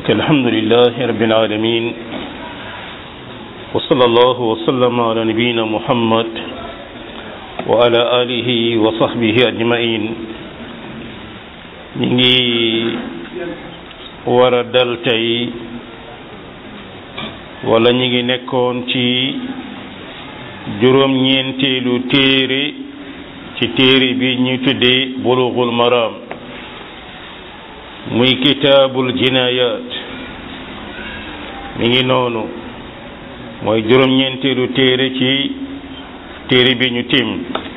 ok alhamdulilah rabbil alamin wa sallallahu wa sallama ala nabiyina muhammad wa ala alihi wa sahbihi ajmain ñi ngi war a dal tey wala ñi ngi nekkoon ci juróom-ñeenteelu téere ci téere bi ñu tuddee bulughul maram muy kitaabul jinayat mi ngi noonu mooy juróom-ñeenteelu téere ci téere bi ñu tim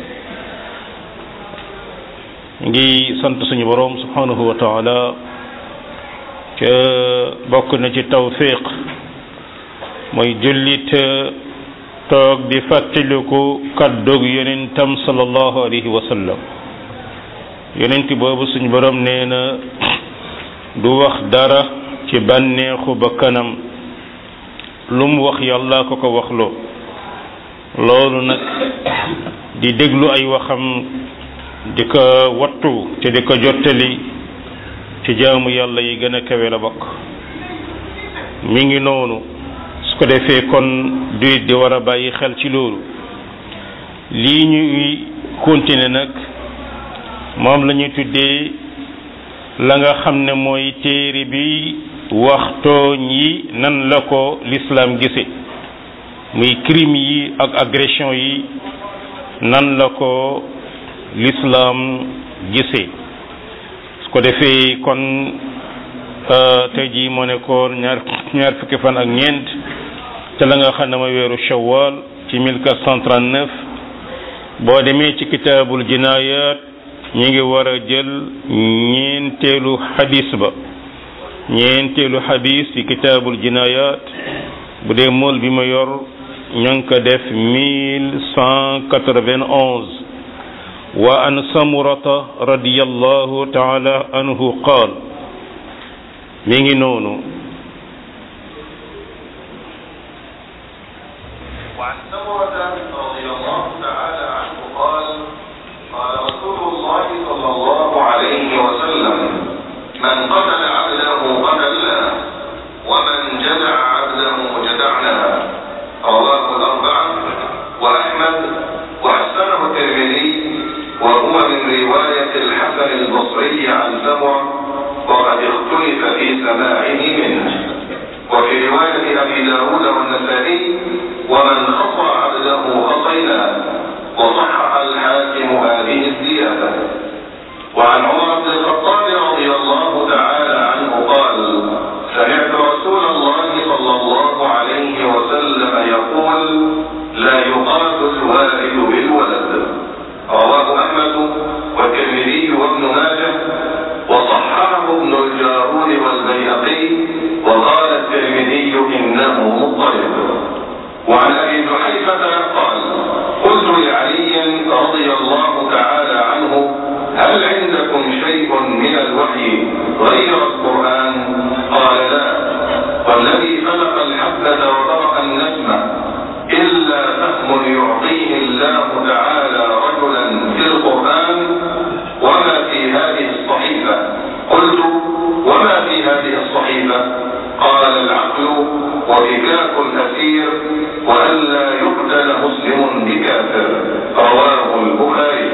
ngi sant suñu boroom subhanahu wa taala ca bokk na ci tawfiq mooy jullit toog di fàttaliku kàddug yonentam sallallahu alayhi wa sallam yonent boobu suñu boroom nee na du wax dara ci bànneexu ba kanam lu mu wax yàlla ko ko waxloo loolu nag di déglu ay waxam di ko wattu te di ko jottali ci jaamu yàlla yi gën a kawe la bokk mi ngi noonu su ko defee kon du di war a bàyyi xel ci loolu lii ñuy continuer nag moom la ñuy tuddee la nga xam ne mooy téere bi wax tooñ yi nan la ko l'islam gise muy crime yi ak agression yi nan la ko l'islam gise su ko defee kon tey jii moo nekkoon ñaar ñaar fukki fan ak ñeent te la nga xam ne mooy weeru shawwal ci 1439 boo demee ci kitaabul jinayat ñi ngi war a jël ñeenteelu xadis ba ñeenteelu xadis ci kitaabul jinayat bu dee mool bi ma yor ña ngi ko def mille cent quatre-vingt-onze wa an samurata radiyallahu taala anhu qaal mi ngi noonu وعن سمرة رضي الله تعالى عنه قال قال رسول الله صلى الله عليه وسلم من قتل عبده قتلناه ومن جدع عبده جدعناه رواه الأربعة وأحمد وحسنه الترمذي وهو من رواية الحسن البصري عن سمرة وقد اختلف في سماعه منه وفي رواية أبي داود والنسائي ومن خطى عبده خطيناه وصحح الحاكم هذه الزيادة وعن عمر بن الخطاب رضي الله تعالى عنه قال سمعت رسول الله صلى الله عليه وسلم يقول لا يقاس الوالد بالولد رواه أحمد والترمذي وابن ماجه وصححه ابن الجارود والبيهقي وقال الترمذي إنه مضطرب وعن أبي جحيفة قال قلت لعلي رضي الله تعالى عنه هل عندكم شيء من الوحي غير القرآن قال لا والذي فلق الحبة وبرأ النجمة إلا فهم يعطيه الله تعالى رجلا في القرآن وما في هذه الصحيفة قلت وما في هذه الصحيفة قال العقل وفكاك الأسير وألا يقتل مسلم بكافر رواه البخاري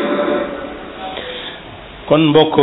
kon mbokk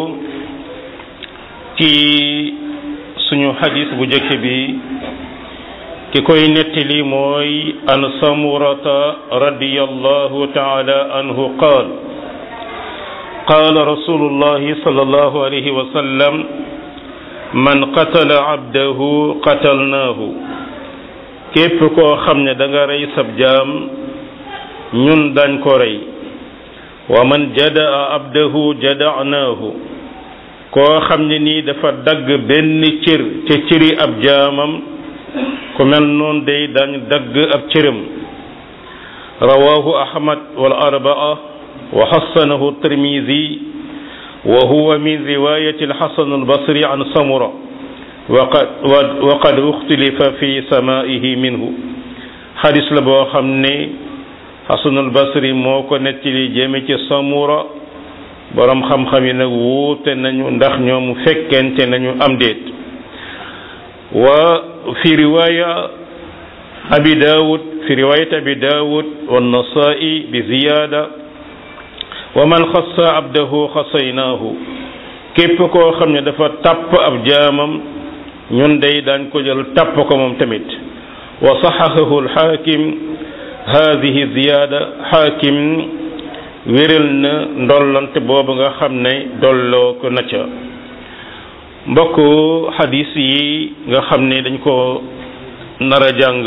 ci suñu xadis bu njëkk bi ki koy nettali mooy an samurata radiyallahu taala anhu qaal qaal rasulullahi sallallahu alayhi wa sallam man qatala abdahu qatalnaahu képp koo xam ne da nga rey sab jaam ñun dañ ko rey wa man jadaa abdahu jadaanaahu koo xam ne nii dafa dagg benn cër ca cëri ab jaamam ku mel noonu day dañ dagg ab cëram rawahu ahmad wal arbaa wa xassanahu tirmisi wa huwa min riwayati alxasan albasri an samura waqad waqad uxtilifa fi samaihi minhu xadis la boo xam ne xasanul basri moo ko nettali jëme ci samura borom xam-xam yi nag wuute nañu ndax ñoom fekkente nañu am déet wa fi riwaya abi daawud fi riwayat abi daawud wannasaa'i bi ziyaada wa man xassa abdahu xasaynaahu képp koo xam ne dafa tàpp ab jaamam ñun day daañ ko jël tàpp ko moom tamit wa saxahahu alxaakim haadihi ziyaada xaakim wéral na ndollante boobu nga xam ne dolloo ko na ca mbokk xadis yi nga xam ne dañ ko nar a jàng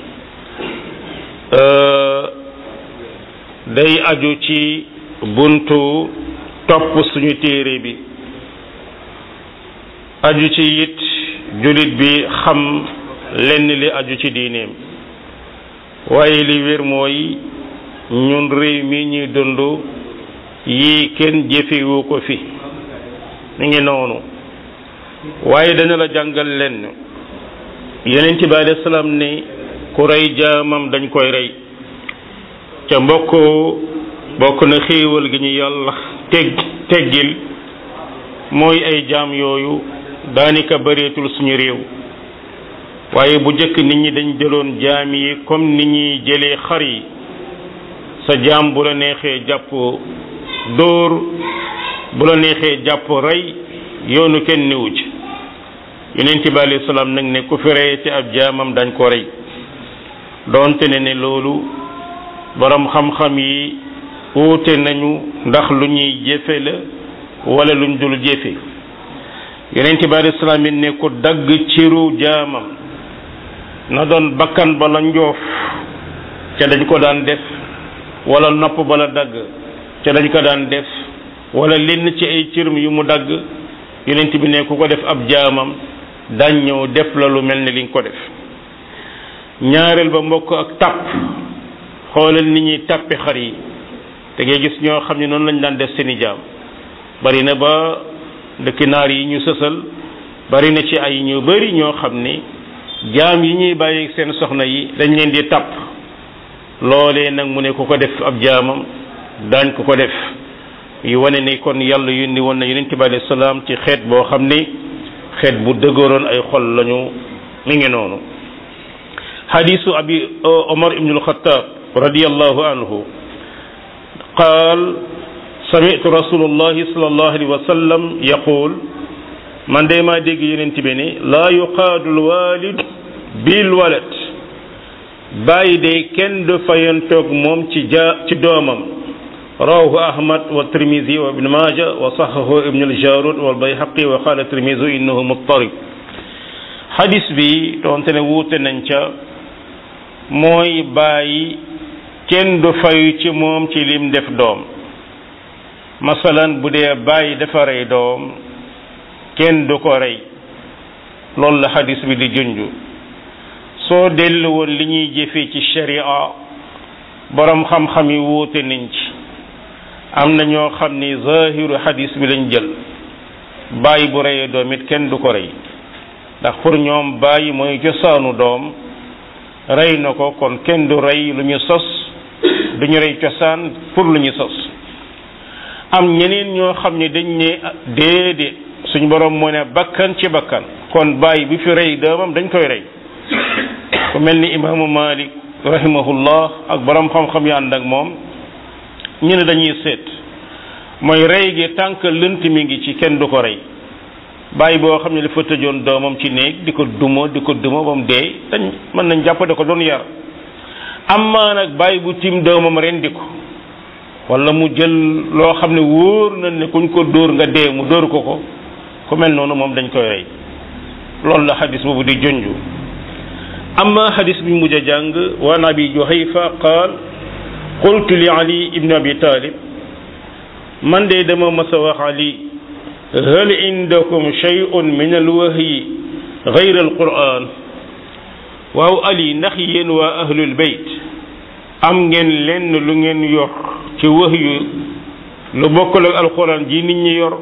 day aju ci buntu topp suñu téere bi aju ci it julit bi xam lenn li aju ci diineem waaye li wér mooy ñun réew mi ñuy dund yii kenn jëfewu ko fi mi ngi noonu waaye dana la jàngal lenn yeneen ci bi alayhi salaam ne ku rey jaamam dañ koy rey ca mbokk bokk na xéewal gi ñu yàlla teg teggil mooy ay jaam yooyu daanaka bëreetul suñu réew waaye bu njëkk nit ñi dañ jëloon jaam yi comme ni ñuy jëlee xar yi sa jaam bu la neexee jàpp dóor bu la neexee jàpp rey yoonu kenn newu ci yonent bi alayhi salaam nag ne ku fi rey ci ab jaamam dañ ko rey doonte ne ne loolu borom xam-xam yi wuute nañu ndax lu ñuy jëfe la wala luñ dul jëfe yonent bi alayhi salaam it ne ku dagg ciru jaamam na doon bakkan bala njoof ca dañ ko daan def wala nopp bala dagg ca dañ ko daan def wala lenn ci ay cirum yu mu dagg yonent bi ne ku ko def ab jaamam dañ ñëw def la lu mel ni li nga ko def ñaareel ba mbokk ak tàpp xoolal nit ñuy tàppi xar yi te ngay gis ñoo xam ne noonu lañ daan def seeni jaam bari na ba dëkki naar yi ñu sësal bari na ci ay ñu bari ñoo xam ni jaam yi ñuy bàyyi seen soxna yi dañ leen di tàpp loolee nag mu ne ku ko def ab jaamam daañ ko ko def yu wane ni kon yàlla yónni woon na yonent bi alayhi salaam ci xeet boo xam ni xeet bu dëgëroon ay xol lañu mi ngi noonu xadisu abi omar ibnu alxataab radiallahu anhu qaal samitu rasulullahi sallallahu alayhi wa sallam yaqul man de maa dégg yonent bi ne laa yuqaadu alwalid bil walad bàyyi de kenn du fayantoog moom ci ja ci doomam rawahu ahmad wa tirmisi wa ibn maja wa sahahu ibn aljarud wal bayhaqi wa qala tirmisi innahu muttarib hadis bi doonte ne wuute nañ ca mooy bàyyi kenn du fayu ci moom ci lim def doom masalan bu dee bàyyi dafa rey doom kenn du ko rey loolu la hadis bi di junju soo dellu woon li ñuy jëfee ci sharia borom xam-xam yi wuute nañ ci am na ñoo xam ni zahiru hadis bi lañ jël bàyyi bu reyee doom it kenn du ko rey ndax pour ñoom bàyyi mooy cosaanu doom rey na ko kon kenn du rey lu ñu sos du ñu rey cosaan pour lu ñu sos am ñeneen ñoo xam ne dañ ne déedéet suñ borom moo ne bakkan ci bakkan kon bàyyi bi fi rey doomam dañ koy rey ku mel ni imaamu malik rahimahullah ak borom xam-xam yi ànd ak moom ñu ne dañuy seet mooy rey gi tànk lënt mi ngi ci kenn du ko rey bàyyi boo xam ne dafa tëjoon doomam ci néeg di ko duma di ko duma ba mu dee dañ mën nañ jàpp da ko doon yar amaa nag bàyyi bu tim doomam rendi ko wala mu jël loo xam ne wóor na ne kuñ ko dóor nga dee mu dóor ko ko ku mel noonu moom dañ koy rey loolu la xadis boobu di jonju amma xadis bi mujj a jàng waan abi juhayfa qaal qultu li ali ibn abi talib man de dama mas a wax ali hal indakum shay'un min alwahyi gayra alquran waaw ali ndax yéen waa ahlul bayt am ngeen lenn lu ngeen yor ci wahyu lu bokkul ak alquran ji nit ñi yor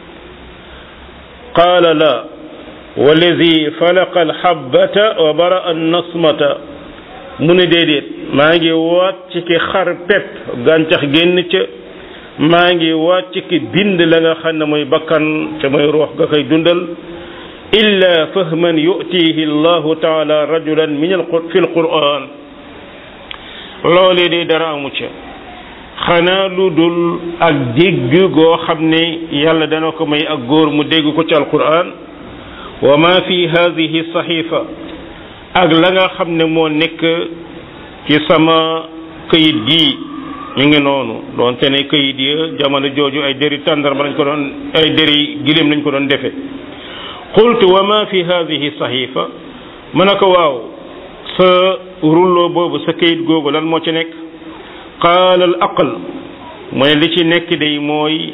qaala la walladi falaqa alxabbata wa bara annasmata mu ne déedéet maa ngi waat ci ki xar pepp gàncax génn ca maa ngi waat ci ki bind la nga xam ne mooy bakkan te mooy ruux ga koy dundal illa fahman yu'tihi allahu taala rajulan min al fi alquran loolee de dara amu ca xanaa lu dul ak dégg goo xam ne yàlla dana ko may ak góor mu dégg ko ci alquran wa ma fi hadihi saxifa ak la nga xam ne moo nekk ci sama këyit gii ñu ngi noonu doonte ne këyit ya jamono jooju ay dëri tàndarma lañ ko doon ay dëri giléem lañ ko doon defe qultu wa ma fi hadihi saxifa ma ne ko waaw sa rullo boobu sa këyit googu lan moo ci nekk qaala al aql mu ne li ci nekk day mooy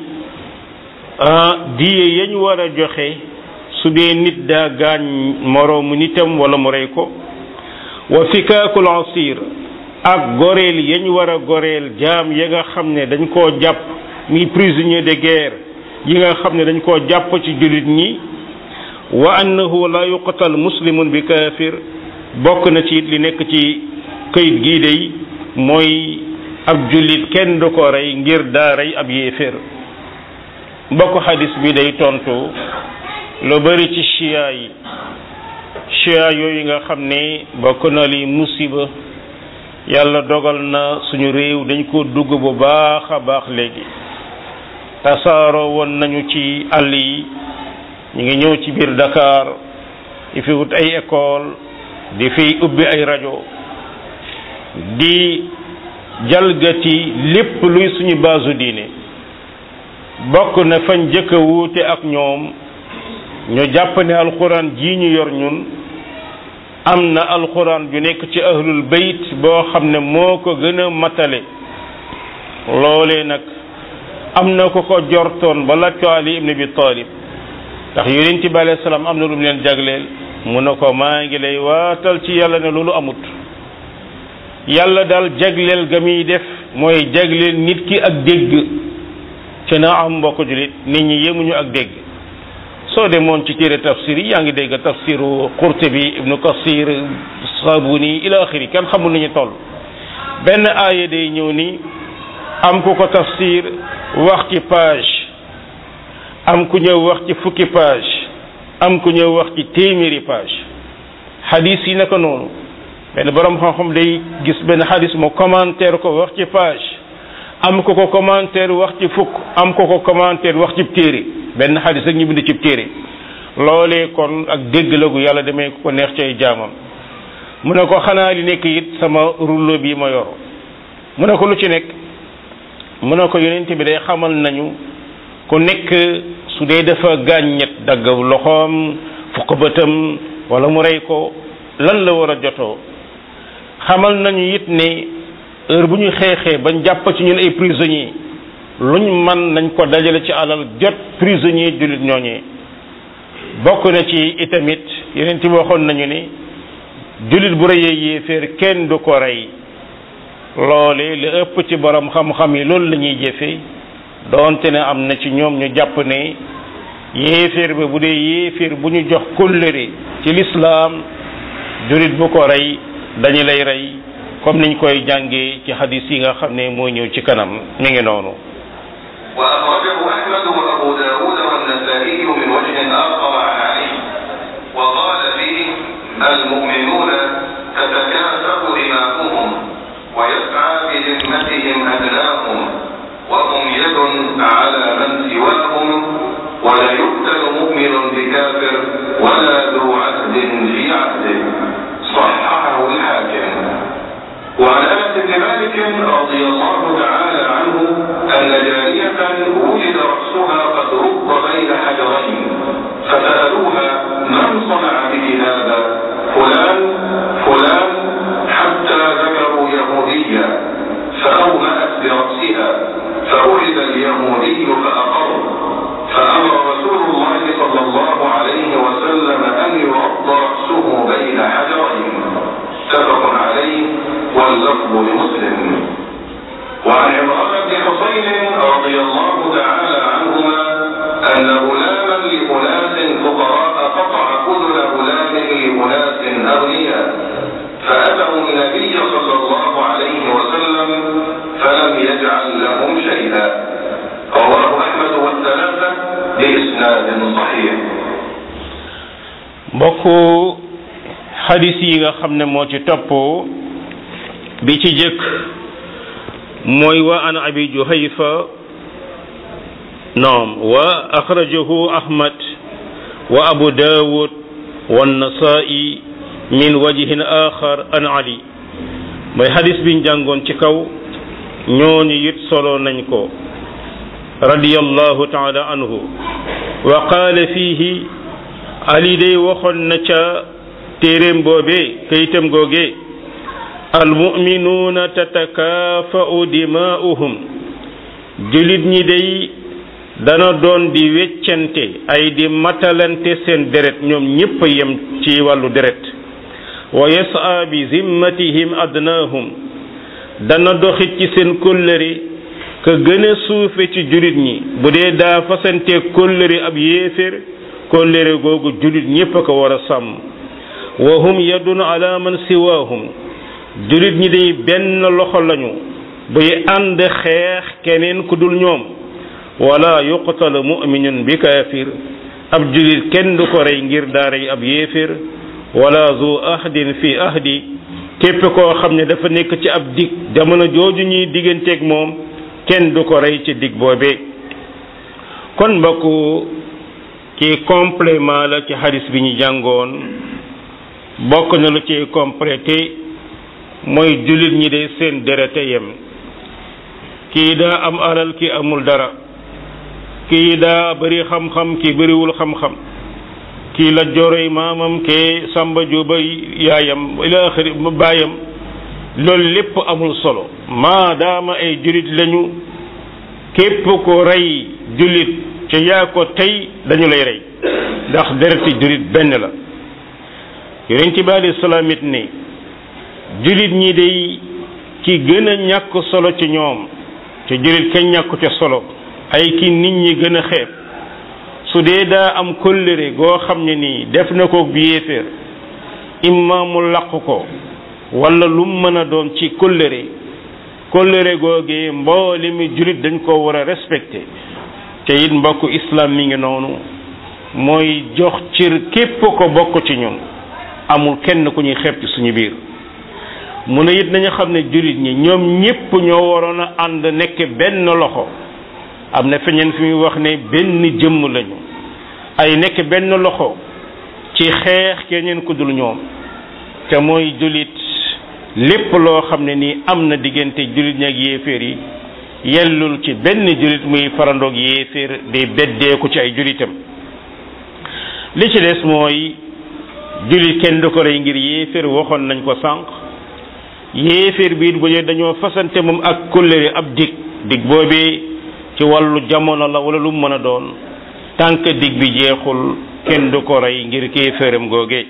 diye yañ war a joxe su dee nit daa gaañ moroomu nitam wala mu rey ko wa fikaakul asir ak goreel yañ war a goreel jaam ya nga xam ne dañ koo jàpp mi prisonnier de guerre yi nga xam ne dañ koo jàpp ci jullit ñi wa annahu la yuqtal muslimun bi kaafir bokk na ci li nekk ci këyit gii day mooy ab jullit kenn du ko rey ngir daa rey ab yéeféer mbokk xadis bi day tontu lu bari ci chia yi chia yooyu nga xam ne bokk na li musiba yàlla dogal na suñu réew dañ ko dugg bu baax a baax léegi tasaaroo woon nañu ci àll yi ñu ngi ñëw ci biir Dakar di fi wut ay école di fi ubbi ay rajo di jalgati lépp luy suñu baasu diine bokk na fañ jëkk a wuute ak ñoom ñu jàpp ne alxuraan ji ñu yor ñun am na alxuraan ju nekk ci ahlul bayt boo xam ne moo ko gën a matale loolee nag am na ko ko jortoon ba laaj ko Ali ibn Abi Talib ndax yonent bi alayhi salaam am na lu mu leen jagleel mu ne ko maa ngi lay waatal ci yàlla ne loolu amut yàlla daal jagleel ga muy def mooy jagleel nit ki ak dégg te na am mbokk julit nit ñi yemuñu ak dégg soo demoon ci téere tafsir yi yaa ngi dégg tafsiru Qurtubi ibnu Kasir Sabuni ila axiri kenn xamul nañu toll benn aaya day ñëw ni am ku ko tafsir wax ci page am ku ñëw wax ci fukki page am ku ñëw wax ci téeméeri page hadis yi naka noonu benn borom xam-xam day gis benn hadis mu commentaire ko wax ci page am ko ko commentaire wax ci fukk am ko ko commentaire wax ci téere benn hadis ak ñu bind ci téere loolee kon ak dégg la gu yàlla demee ko neex ci ay jaamam mu ne ko xanaa li nekk it sama rouleau bi ma yor mu ne ko lu ci nekk mu ne ko yonent bi day xamal nañu ku nekk su dee dafa gàññet dagg loxoom fukk bëtam wala mu rey ko lan la war a jotoo xamal nañu it ne heure bu ñu xeexee bañ jàpp ci ñun ay prisonniers luñ man nañ ko dajale ci alal jot prisonnier jullit ñooñee bokk na ci itamit yeneen ci waxoon nañu ni jullit bu rëyee yéeféer kenn du ko rey loole li ëpp ci borom xam-xam yi loolu la ñuy jëfe doonte ne am na ci ñoom ñu jàpp ne yéeféer ba bu dee yéeféer bu ñu jox kóllëre ci lislaam jullit bu ko rey dañu lay rey comme niñ koy jàngee ci hadis yi nga xam ne mooy ñëw ci kanam mi ngi noonu وأخرجه أحمد وأبو داود والنسائي من وجه آخر عن علي وقال فيه المؤمنون تتكاثر دماؤهم ويسعى بذمتهم أدناهم وهم يد على من سواهم ولا يقتل مؤمن بكافر ولا ذو عهد في عهده صححه الحاكم وعن انس بن مالك رضي الله تعالى عنه ان جاريه وجد راسها قد رب بين حجرين فسالوها من صنع به هذا فلان فلان حتى ذكروا يهوديا فاومات براسها فاخذ اليهودي فاقر فامر رسول الله صلى الله عليه وسلم ان يرد راسه بين حجرين متفق عليه واللفظ لمسلم وعن عمران بن حسين رضي الله تعالى عنهما ان غلاما لاناس فقراء قطع اذن غلام لاناس اغنياء فاتوا النبي صلى الله عليه وسلم فلم يجعل لهم شيئا mbokku xadis yi nga xam ne moo ci topp bi ci jëkk mooy wa an abi juhayfa naam wa axrajahu ahmad wa abu dawud wa nasaa'i min wajhin axar an ali mooy xadis biñ jàngoon ci kaw ñooñu it solo nañ ko radiyallahu taala anhu wa qaala fiihi ali day waxoon na ca téeréem boobee kayitam googee almuminuuna tatakaafa'u dimaa'uhum julit ñi day dana doon di weccante ay di matalante seen deret ñoom ñépp a yem ci wàllu deret wa yas'a bi zimmatihim adnaahum dana doxit ci seen kóllëre ka gën a suufe ci julit ñi bu dee daa fasante kóllëre ab yéeféer kóllëre googu julit ñépp a ko war a sàmm wa hum yadun ala man siwaahum julit ñi day benn loxo lañu buy ànd xeex keneen ku dul ñoom wala yuqtal muminun bi kaafir ab julit kenn du ko rey ngir daa rey ab yéeféer wala zu ahdin fi ahdi képp koo xam ne dafa nekk ci ab dig jamono jooju ñuy digganteeg moom kenn du ko rey ci dig boobee kon mbokk ci complément la ci hadis bi ñu jàngoon bokk na lu ci complété mooy jullit ñi de seen derete yem kii daa am alal ki amul dara kii daa bari xam-xam ki bariwul xam-xam kii la joroy maamam ke samba juba yaayam ila axiri baayam loolu lépp amul solo maadaama ay jullit lañu képp ko rey jullit ca yaa ko tey dañu lay rey ndax dereti jullit benn la yonent bi alayhi salaam it ne jullit ñi day ki gën a ñàkk solo ci ñoom te jullit kañ ñàkku ca solo ay ki nit ñi gën a xeeb su dee daa am kóllëre goo xam ne nii def na ko bi yéeféer imma mu laq ko wala lu mu mën a doon ci kóllëre kóllëre googee mboole mi jullit dañ ko war a respecté te it mbokku islam mi ngi noonu mooy jox cër képp ko bokk ci ñun amul kenn ku ñuy xeeb ci suñu biir mu ne it nañu xam ne jullit ñi ñoom ñépp ñoo waroon a ànd nekk benn loxo am na feñeen fi muy wax ne benn jëmm lañu ay nekk benn loxo ci xeex keneen ku dul ñoom te mooy jullit lépp loo xam ne nii am na diggante jullit ñi ak yéeféer yi yellul ci benn jullit muy farandoog yéeféer day beddeeku ci ay jullitam li ci des mooy jullit kenn du ko rey ngir yéeféer waxoon nañ ko sànq yéeféer biit bu dee dañoo fasante moom ak kóllëre ab dig dig boobee ci wàllu jamono la wala lu mu mën a doon tànk dig bi jeexul kenn du ko rey ngir kéeféeram googe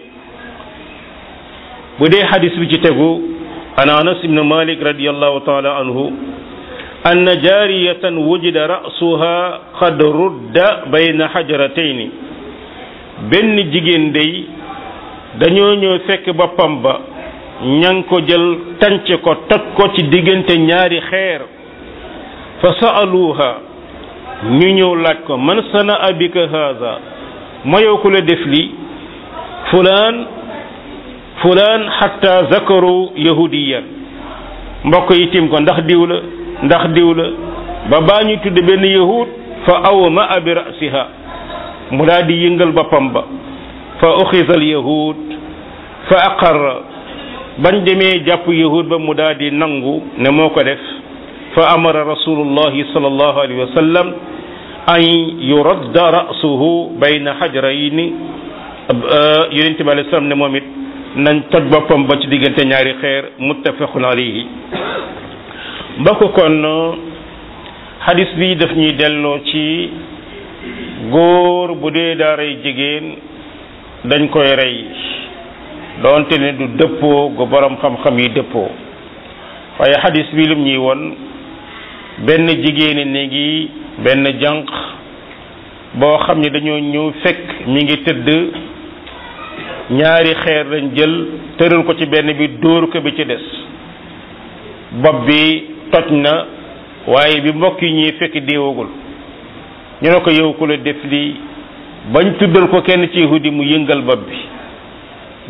bu dee xadis bi ci tegu an anas ibn malik radiallahu taala anhu أن جارية وجد رأسها قد رد بين حجرتين benn jigéen day dañoo ñëw fekk boppam ba ña ngi ko jël tànc ko toj ko ci diggante ñaari xeer fa sa'aluha ñu ñëw laaj ko man sana abika haza mayoo ku la def li fulaan fulaan xatta zakaru yahudiyan mbokk yi tim ko ndax diw la ndax diw la ba baa ñu tudd benn yahud fa aw ma abi rasiha mu daal di yëngal boppam ba fa uxisa al yahud fa aqarra bañ demee jàpp yahud ba mu daal di nangu ne moo ko def fa amara rasulullahi sallallahu alayhi wa sallam an yuradda rasuhu bayna xajrayni yonent bi alayhi salaam ne moom it nañ toj boppam ba ci diggante ñaari xeer muttafaqun alayhi mbokk kon xadis bi daf ñuy delloo ci góor bu dee daa rey jigéen dañ koy rey doonte ne du dëppoo gu borom xam-xam yi dëppoo waaye xadis bi lim ñuy won benn jigéeni néegi benn jànq boo xam ne dañoo ñëw fekk mi ngi tëdd ñaari xeer lañ jël tëral ko ci benn bi dóor ko bi ci des bopp bi toj na waaye bi mbokk yi ñuy fekk déewagul ñu ne ko yow ku la def lii bañ tuddal ko kenn ci yahudi mu yëngal bopp bi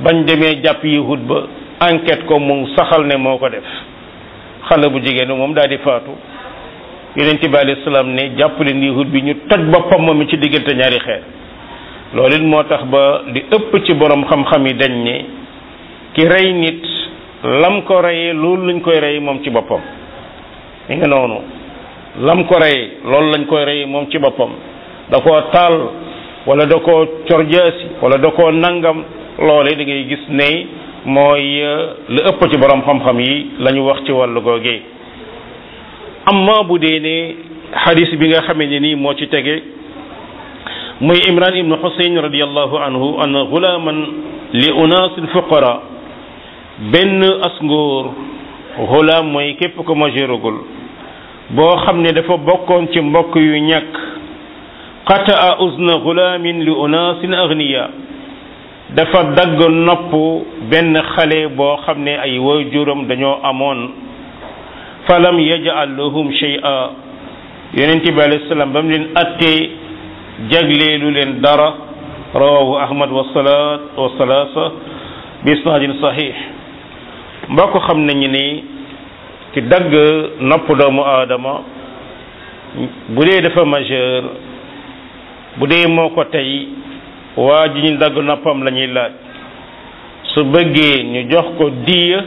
bañ demee jàpp yahud ba enquête ko mu saxal ne moo ko def xale bu jigéen moom daal di faatu yonent bi alayhi salaam ne jàpp leen yahud bi ñu toj boppam moom ci diggante ñaari xeer loolu it moo tax ba li ëpp ci borom xam-xam yi dañ ne ki rey nit lam ko reyee loolu lañ koy reyee moom ci boppam mi nga noonu lam ko reyee loolu lañ koy reyee moom ci boppam da koo taal wala da koo corjaasi wala da koo nangam loole da ngay gis ne mooy lu ëpp ci borom xam-xam yi la ñu wax ci wàllu googee amma bu dee ne xadis bi nga xamee ne nii moo ci tege muy imran ibnu xusayn radiallahu anhu an gulaaman li unaasil fuqara benn asngóor gulaam mooy képp ko majeuragul boo xam ne dafa bokkoon ci mbokk yu ñàkk qataa uzna gulaamin li unaasin agniya dafa dagg nopp benn xale boo xam ne ay waajuram dañoo amoon falam yaj'al lahum shay'a yonent bi alayhi salaam ba mu leen attee jagleelu leen dara rawahu ahmad wa salaat wa salaasa bi isnaadin sahih mbokk xam nañu ni ki dagg nopp doomu aadama bu dee dafa majeur bu dee moo ko tey waa ji ñu dagg noppam la ñuy laaj su bëggee ñu jox ko diya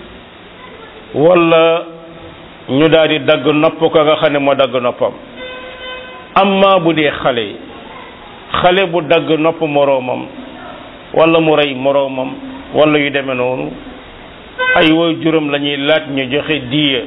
wala ñu daal di dagg nopp ko nga xam ne moo dagg noppam amma bu dee xale xale bu dagg nopp moroomam wala mu rey moroomam wala yu demee noonu ay woy juróom la ñuy laaj ñu joxe diya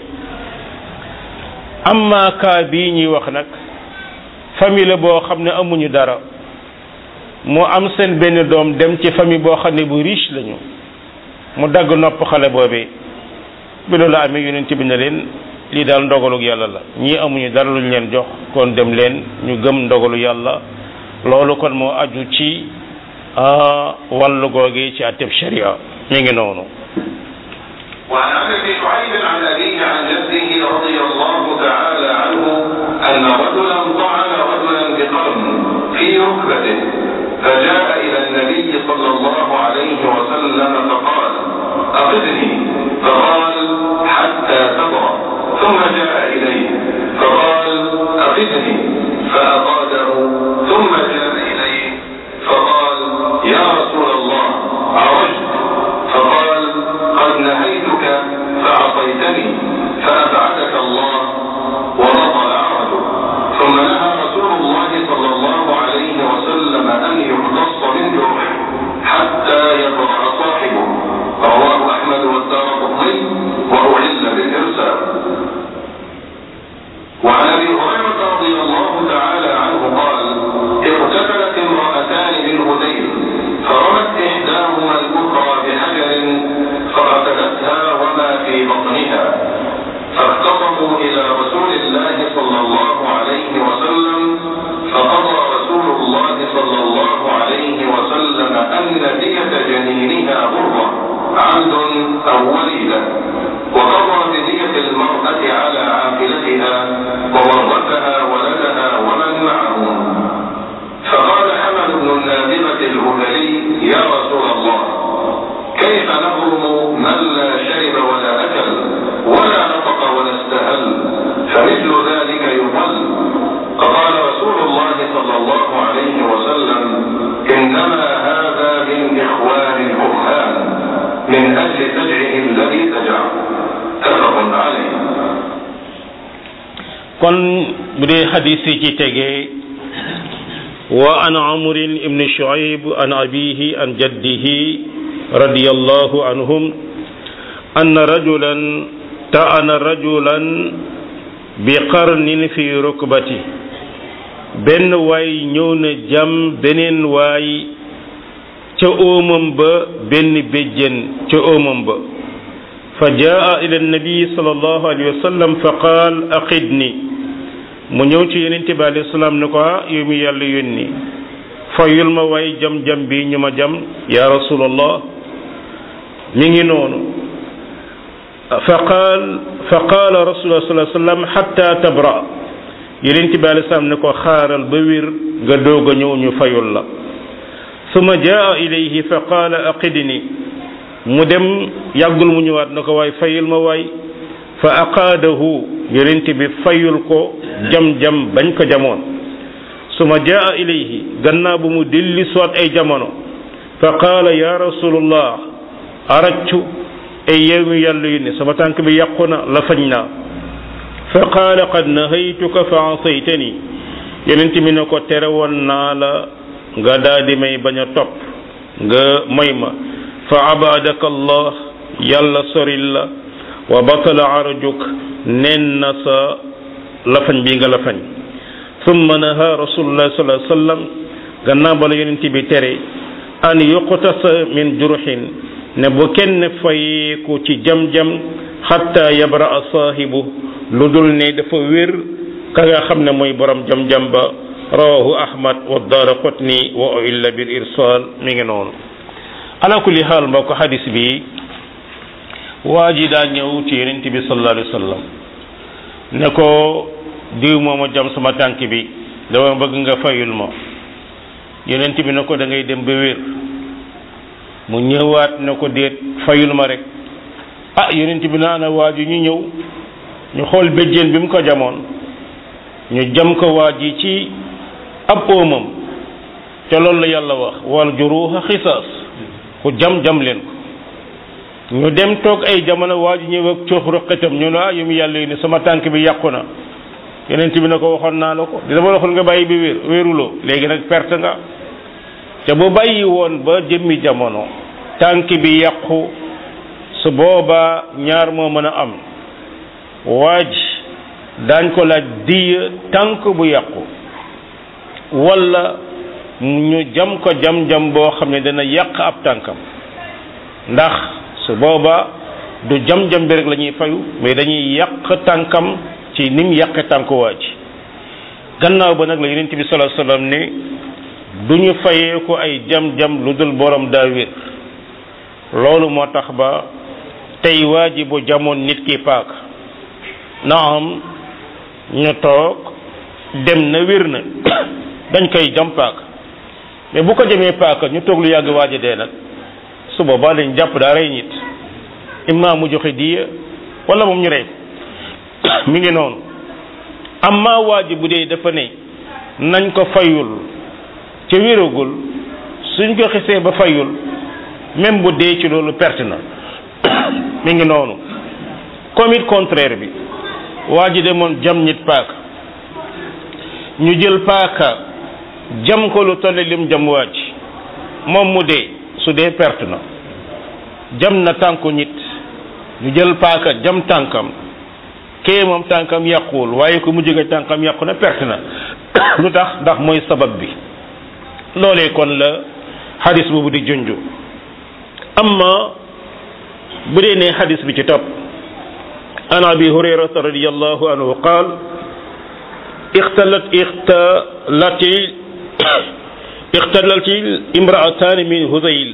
amma kaa bii ñuy wax nag famille boo xam ne amuñu dara mu am seen benn doom dem ci famille boo xam ne bu riche lañu mu dagg nopp xale boobee bi loolu amee yonent bi ne leen lii daal ndogalug yàlla la ñii amuñu dara luñ leen jox kon dem leen ñu gëm ndogalu yàlla loolu kon moo aju ci wàllu googee ci atteb sharia mi ngi noonu وعن عمرو بن شعيب عن أبيه عن جده رضي الله تعالى عنه أن رجلا طعن رجلا بقرن في ركبته فجاء إلى النبي صلى الله عليه وسلم فقال أقدني فقال حتى تضرب ثم جاء إليه فقال أقدني فأقاده ثم جاء إليه فقال يا رسول الله عرجت فقال قد نهيتك فعصيتني فأبعدك الله وبطل عرجك ثم نهى رسول الله صلى الله عليه وسلم أن يقتص من جرحه حتى يبرأ صاحبه رواه أحمد والدار قطني وأعل بالإرسال وعن أبي هريرة رضي الله تعالى عنه قال اغتسلت امرأتان بالهديل فرمت إحداهما الأخرى بحجر فقتلتها وما في بطنها فاختصموا إلى رسول الله صلى الله عليه وسلم فقضى رسول الله صلى الله عليه وسلم أن دية جنينها غرة عمد أو وليدة وقضى بدية المرأة على عاقلتها وورثها ولدها ومن معه فقال حمد بن النابغة الهذلي يا رسول الله كيف نظلم من لا شرب ولا أكل ولا نطق ولا استهل فمثل ذلك يضل فقال رسول الله صلى الله عليه وسلم إنما هذا من إخوان الكهان من أجل سجعه الذي سجع متفق عليه kon bu dee xadis yi ci tegee wa an amrin ibni shuaib an abihi an jaddihi radiyallahu anhum anna rajulan ta'ana rajulan bi qarnin fi rukbati benn waay ñëw na jam beneen waay ca óomam ba benn béjjén ca óomam ba fa jaa ila nabi sallallahu alayhi wa sallam fa qaal aqidni mu ñëw ci yonente bi alayhi salaam ne ko ah yow mi yàlla yónni fayul ma waay jam-jam bi ñu ma jam ya rasulallah mi ngi noonu fa qaal fa qaala rasulullah sallallahu alayhi wa sallam hatta tabra yonente bi alayhi salaam ne ko xaaral ba wér nga doog a ñëw ñu fayul la suma jaa ilayhi fa qaala aqidni mu dem yàggul mu ñëwaat na ko waay fayul ma waay fa aqaadahu yonent bi fayul ko jam-jam bañ ko jamoon suma jaa ilayhi gannaaw bu mu dilli soit ay jamono fa qaala ya rasulullah araccu ay yeewu yàlla yu ne sama tànk bi yàqu na la fañ naa fa qaala qad nahaytuka fa asaytani yonent mi ne ko tere woon naa la nga daal di may bañ a topp nga moy ma fa abadaka allah yàlla soril la wa batala arjuk nen na sa lafañ bi nga lafañ summa naha rasulullah sallallahu alayhi wasallam gannaaw bala yonent bi tere an yuqtasa min jurhin ne bu kenn fayeeku ci jam-jam xatta yabra saahibu lu dul ne dafa wér ka nga xam ne mooy borom jam-jam ba rawahu ahmad wa daara qutni wa illa bil irsal mi ngi noonu ala kulli xaal mbokk xadis bi waa ji daa ñëw ci yonent bi sallallahu alayhi wa sallam ne ko diw mooma jam sama tànk bi dama bëgg nga fayul ma yonent bi ne ko da ngay dem ba wér mu ñëwaat ne ko déet fayul ma rek ah yonent bi naa na waa ji ñu ñëw ñu xool béjjéen bi mu ko jamoon ñu jam ko waa ji ci ab óomam te loolu la yàlla wax wal juruha xisaas ku jam jam leen ko ñu dem toog ay jamono waa ji ñëw ak coox rëqatam ñu ne ah yu mu yàlla yi ne sama tànk bi yàqu na yeneen bi na ko waxoon naa la ko di dama waxoon nga bàyyi bi wér wéruloo léegi nag perte nga te bu bàyyi woon ba jëmmi jamono tànk bi yàqu su boobaa ñaar moo mën a am waaj daañ ko laaj diya tànk bu yàqu wala ñu jam ko jam-jam boo xam ne dana yàq ab tànkam ndax su booba du jam-jam bi rek la ñuy fayu mais dañuy yàq tànkam ci nim yàqe tànk waa ji gannaaw ba nag la yonent bi sallallahu alayhi wasallam ne du ñu fayee ko ay jam-jam lu dul borom daa wér loolu moo tax ba tey waa ji bu jamoon nit ki paaka naam ñu toog dem na wér na dañ koy jam paaka mais bu ko jamee paaka ñu toog lu yàgg waaja dee nag su boobaa dañ jàpp daa rey nit imma mu joxe diya wala moom ñu rey ko mi ngi noonu amma waaji bu dee dafa ne nañ ko fayul ca wéragul suñ ko xisee ba fayul même bu dee ci loolu perte na mi ngi noonu comme it contraire bi waa ji demoon jam nit paaka ñu jël paaka jam ko lu tolle lim jam waa ji moom mu dee su dee perte na jam na tànku nit ñu jël paaka jam tànkam kee moom tànkam yàquwul waaye ko mu jóge tànkam yàqu na perte na lu tax ndax mooy sabab bi loolee kon la xadis boobu di junju amma bu dee ne xadis bi ci topp an abi hurayrata radiallahu anhu qaal ixtalat ixtalati ixtalati imraatani min huzayl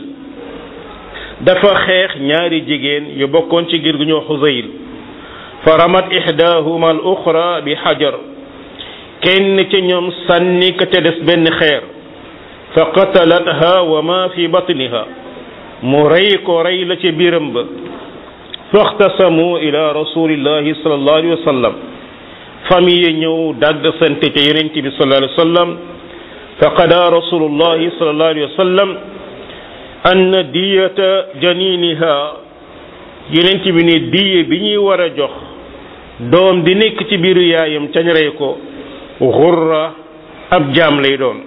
dafa xeex ñaari jigéen yu bokkoon ci gir gu ñoo huzayl fa ramat ihdahuma al uxra bi xajar kenn ci ñoom sànni ka te des benn xeer fa qatalatha wa ma fi batniha mu rey ko rey la ci biiram ba faxtasamu ila rasulillahi sallallahu alayhi wa sallam famille ñëw dagg sante ca yonent bi sallallahu alayhi wa sallam fa qada rasulullahi sallallahu alayhi wa sallam anna diyata janiniha yonent bi ne diye bi ñuy war a jox doom di nekk ci biiru yaayam cañ rey ko xurra ab jaam lay doon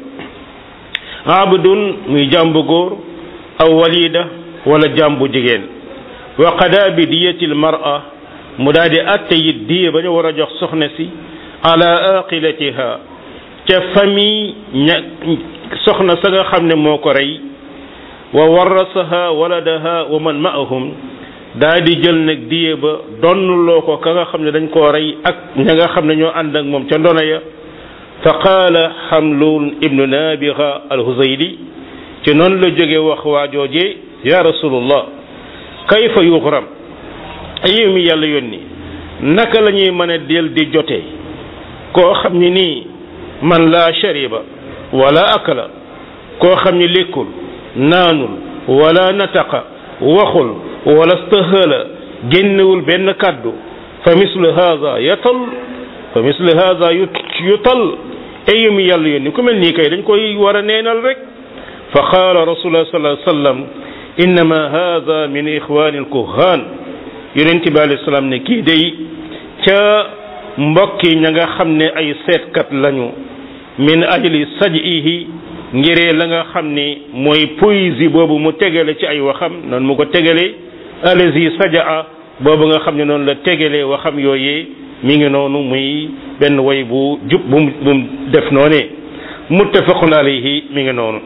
abdun muy jaam bu góor aw walida wala jaam bu jigéen wa qada bi diyatil mar'a mu daal di atte it diye ba ñu war a jox soxna si ala aqilatiha ca famille ña soxna sa nga xam ne moo ko rey wa warasaha waladaha wa man ma'ahum daa di jël nag diye ba donnuloo ko ka nga xam ne dañ koo rey ak ña nga xam ne ñoo ànd ak moom ca ndona ya fa qaala xamlun ibnu nabiga alhuzayli ci noonu la jóge wax waajooje ya rasulullah kayfa yuxram ayow mi yàlla yónni naka la ñuy mën a del di jote koo xam ne nii man laa shariba wala akala koo xam ne lekkul naanul wala nataqa waxul wala stahala génnewul benn kàddu fa mislu haza yatal fa mislu haza yutal ayu mi yàlla yónni ku mel nii kay dañ koy war a neenal rek fa qaala rasulullah sallallahu alayhi wa sallam innama hada min ixwani alkuhan yonent bi alayhi salaam ne kii day ca mbokki ña nga xam ne ay seetkat lañu min ajli saj'ihi ngiree la nga xam ne mooy poésie boobu mu tegale ci ay waxam noonu mu ko tegale alazi sajaa boobu nga xam ne noonu la tegalee waxam yooyee mi ngi noonu muy benn way bu jub bu mu bu mu def noonee muttafaqun alayhi mi ngi noonu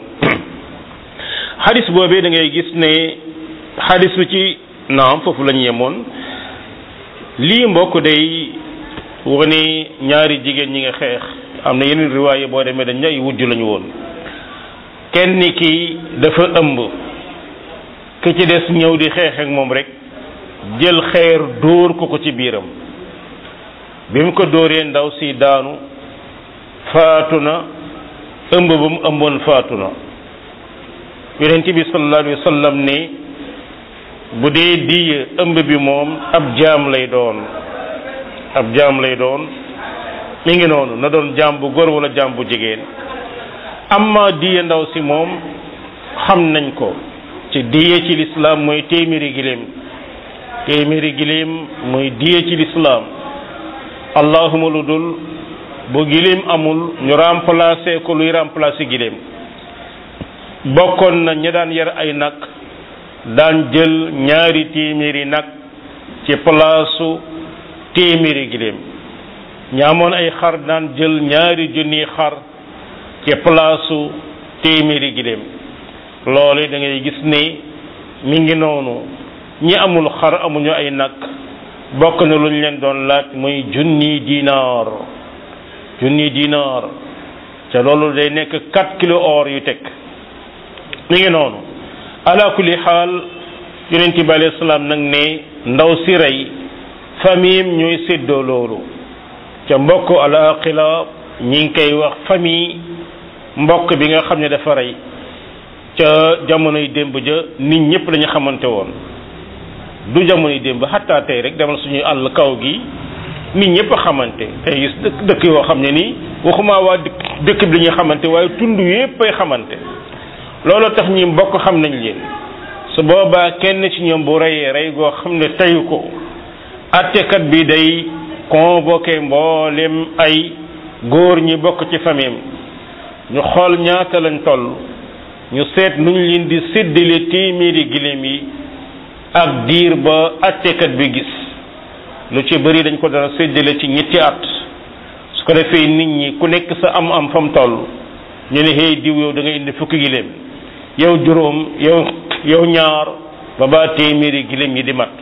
xadis boobee da ngay gis ne xadis bi ci naam foofu la ñu yemoon lii mbokk day wane ñaari jigéen ñi nga xeex am na yeneen riwaaye boo demee dañ ay wujj lañu woon kenn ki dafa ëmb ki ci des ñëw di xeex ak moom rek jël xeer dóor ko ko ci biiram bi mu ko dóoree ndaw si daanu faatu na ëmb ba mu ëmboon faatu na yonent bi sallallahu alayhi wa sallam ne bu dee diye ëmb bi moom ab jaam lay doon ab jaam lay doon mi ngi noonu na doon jaam bu góor wala jaam bu jigéen amma diye ndaw si moom xam nañ ko ci diye ci lislaam mooy téeméeri giléem téeméeri giléem mooy diye ci lislaam allahuma lu dul bu giléem amul ñu remplacer ko luy remplacer giléem bokkoon na ña daan yar ay nag daan jël ñaari téeméeri nag ci palaasu téeméeri giléem ñaamoon ay xar daan jël ñaari junni xar ci palaasu téeméeri giléem loolu da ngay gis ne mi ngi noonu ñi amul xar amuñu ay nag bokk na lu ñu leen doon laaj muy junni dinaar junni dinaar te loolu day nekk 4 kilo or yu teg mi ngi noonu ala kulli xaal yonent bi alayhi salaam nag ne ndaw si rey famille ñooy séddoo loolu ca mbokk alaqila ñi ngi koy wax famille mbokk bi nga xam ne dafa rey ca jamonoy démb ja nit ñëpp lañu xamante woon du jamonoy démb xattaa tey rek demal suñuy àll kaw gi nit ñëpp a xamante tey gis dëkk dëkk yoo xam ne nii waxuma waa dëkk dëkk bi la ñuy xamante waaye tund yëpp ay xamante loolu tax ñi mbokk xam nañ leen su boobaa kenn ci ñoom bu reyee rey goo xam ne teyu ko attekat bi day convoqué mboolem ay góor ñi bokk ci famille ñu xool ñaata lañ toll ñu seet nuñ leen di séddale téeméeri giléem yi ak diir ba attekat bi gis lu ci bëri dañ ko dara séddale ci ñetti at su ko defee nit ñi ku nekk sa am am fa mu toll ñu ne hey diw yow da nga indi fukki giléem yow juróom yow yow ñaar ba ba téeméeri giléem yi di mat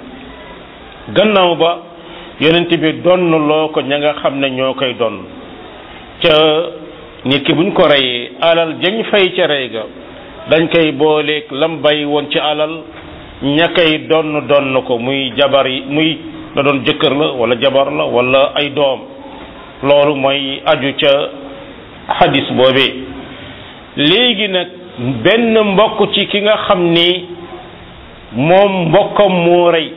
gannaaw ba yonent bi donn loo ko ña nga xam ne ñoo koy donn ca nit ki buñ ko reyee alal jañ fay ca rey ga dañ koy booleeg lam bay woon ci alal ña koy donn donn ko muy jabar yi muy na doon jëkkër la wala jabar la wala ay doom loolu mooy aju ca xadis boobee léegi nag benn mbokk ci ki nga xam ni moom mbokkam moo rey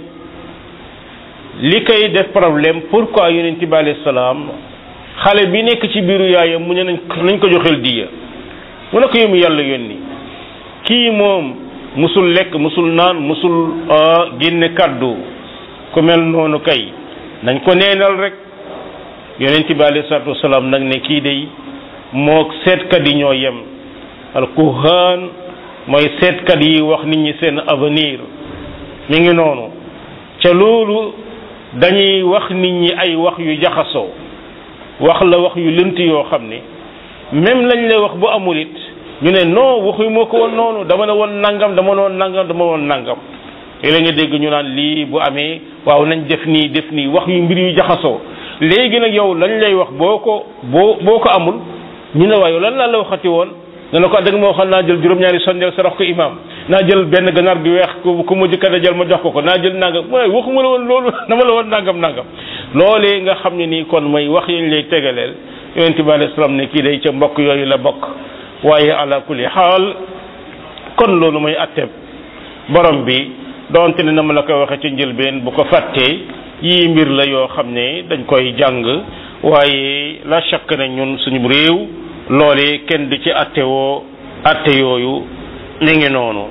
li koy def problème pourquoi yonent bi alayhi salaam xale bi nekk ci biiru yaayam mu ne nañ nañ ko joxel diya mu ne ko yemu yàlla yónni kii moom musul lekk musul naan musul génne kàddu ku mel noonu kay nañ ko neenal rek yonent bi alayhi salaatu wasalaam nag ne kii day moog seetkat yi ñoo yem al kuhaan mooy seetkat yi wax nit ñi seen avenir mi ngi noonu ca loolu dañuy wax nit ñi ay wax yu jaxasoo wax la wax yu lënt yoo xam ne même lañ lay wax bu amul it ñu ne non waxu moo ko woon noonu dama ne woon nangam dama ne woon nangam dama woon nangam léeg nga dégg ñu naan lii bu amee waaw nañ def nii def nii wax yu mbir yu jaxasoo léegi nag yow lañ lay wax boo ko boo boo ko amul ñu ne waaye lan laa la waxati woon nga ne ko dëgg ma waxoon naa jël juróom-ñaari sondeel sarax ko imam naa jël benn ganaar gi weex ku ku mujj kat a jël ma jox ko ko naa jël nangam mooy waxuma la woon loolu dama la woon nangam nangam loolee nga xam ne nii kon mooy wax yañ lay tegaleel yonent bi alayhi salaam ne kii day ca mbokk yooyu la bokk waaye ala kulli xaal kon loolu mooy atte borom bi donte ne na ma la ko waxe ci njëlbeen bu ko fàttee yii mbir la yoo xam ne dañ koy jàng waaye la chakk ne ñun suñu réew loole kenn du ci atte woo atte yooyu ni ngi noonu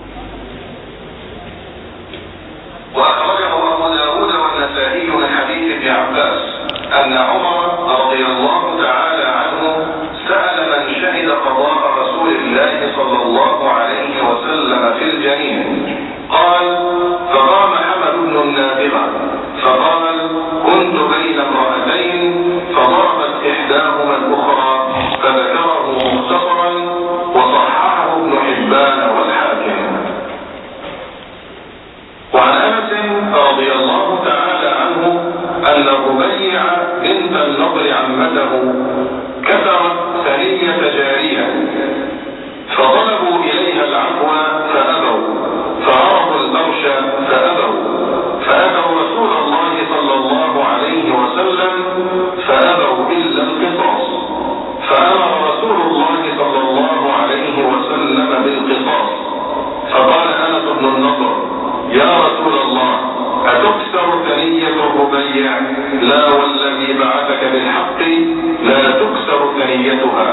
وأخرجه أبو داود والنسائي من حديث ابن عباس أن عمر رضي الله تعالى عنه سأل من شهد قضاء رسول الله صلى الله عليه وسلم في الجنين قال فقام حمد بن النابغة فقال كنت بين امرأتين فضربت إحداهما الأخرى فذكره مختصرا وصححه ابن حبان والحاكم وعن انس رضي الله تعالى عنه ان الربيع بنت النضر عمته كسرت ثنية جارية فطلبوا اليها العفو فابوا فعرضوا البرش فابوا فاتوا رسول الله صلى الله عليه وسلم فابوا الا القصاص فامر رسول الله صلى الله عليه وسلم بالقصاص فقال انس بن النضر يا رسول الله أتكسر ثنية الربيع لا والذي بعثك بالحق لا تكسر ثنيتها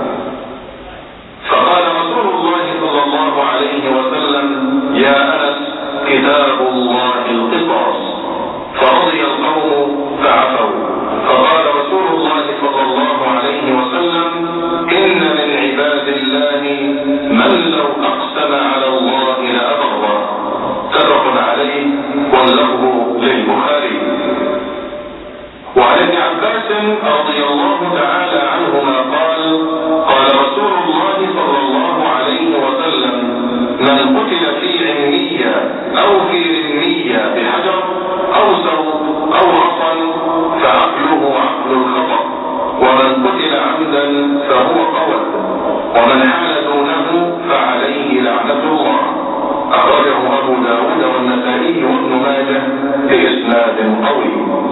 فقال رسول الله صلى الله عليه وسلم يا أنس كتاب الله القصاص فرضي القوم فعفوا فقال رسول الله صلى الله عليه وسلم إن من عباد الله من لو أقسم على الله لأبره متفق عليه واللفظ للبخاري وعن ابن عباس رضي الله تعالى عنهما قال قال رسول الله صلى الله عليه وسلم من قتل في علمية أو في رمية بحجر أو سوط أو عصا فعقله عقل الخطأ ومن قتل عمدا فهو قول ومن حال دونه فعليه لعنة الله أخرجه أبو داود والنسائي وابن ماجه بإسناد قوي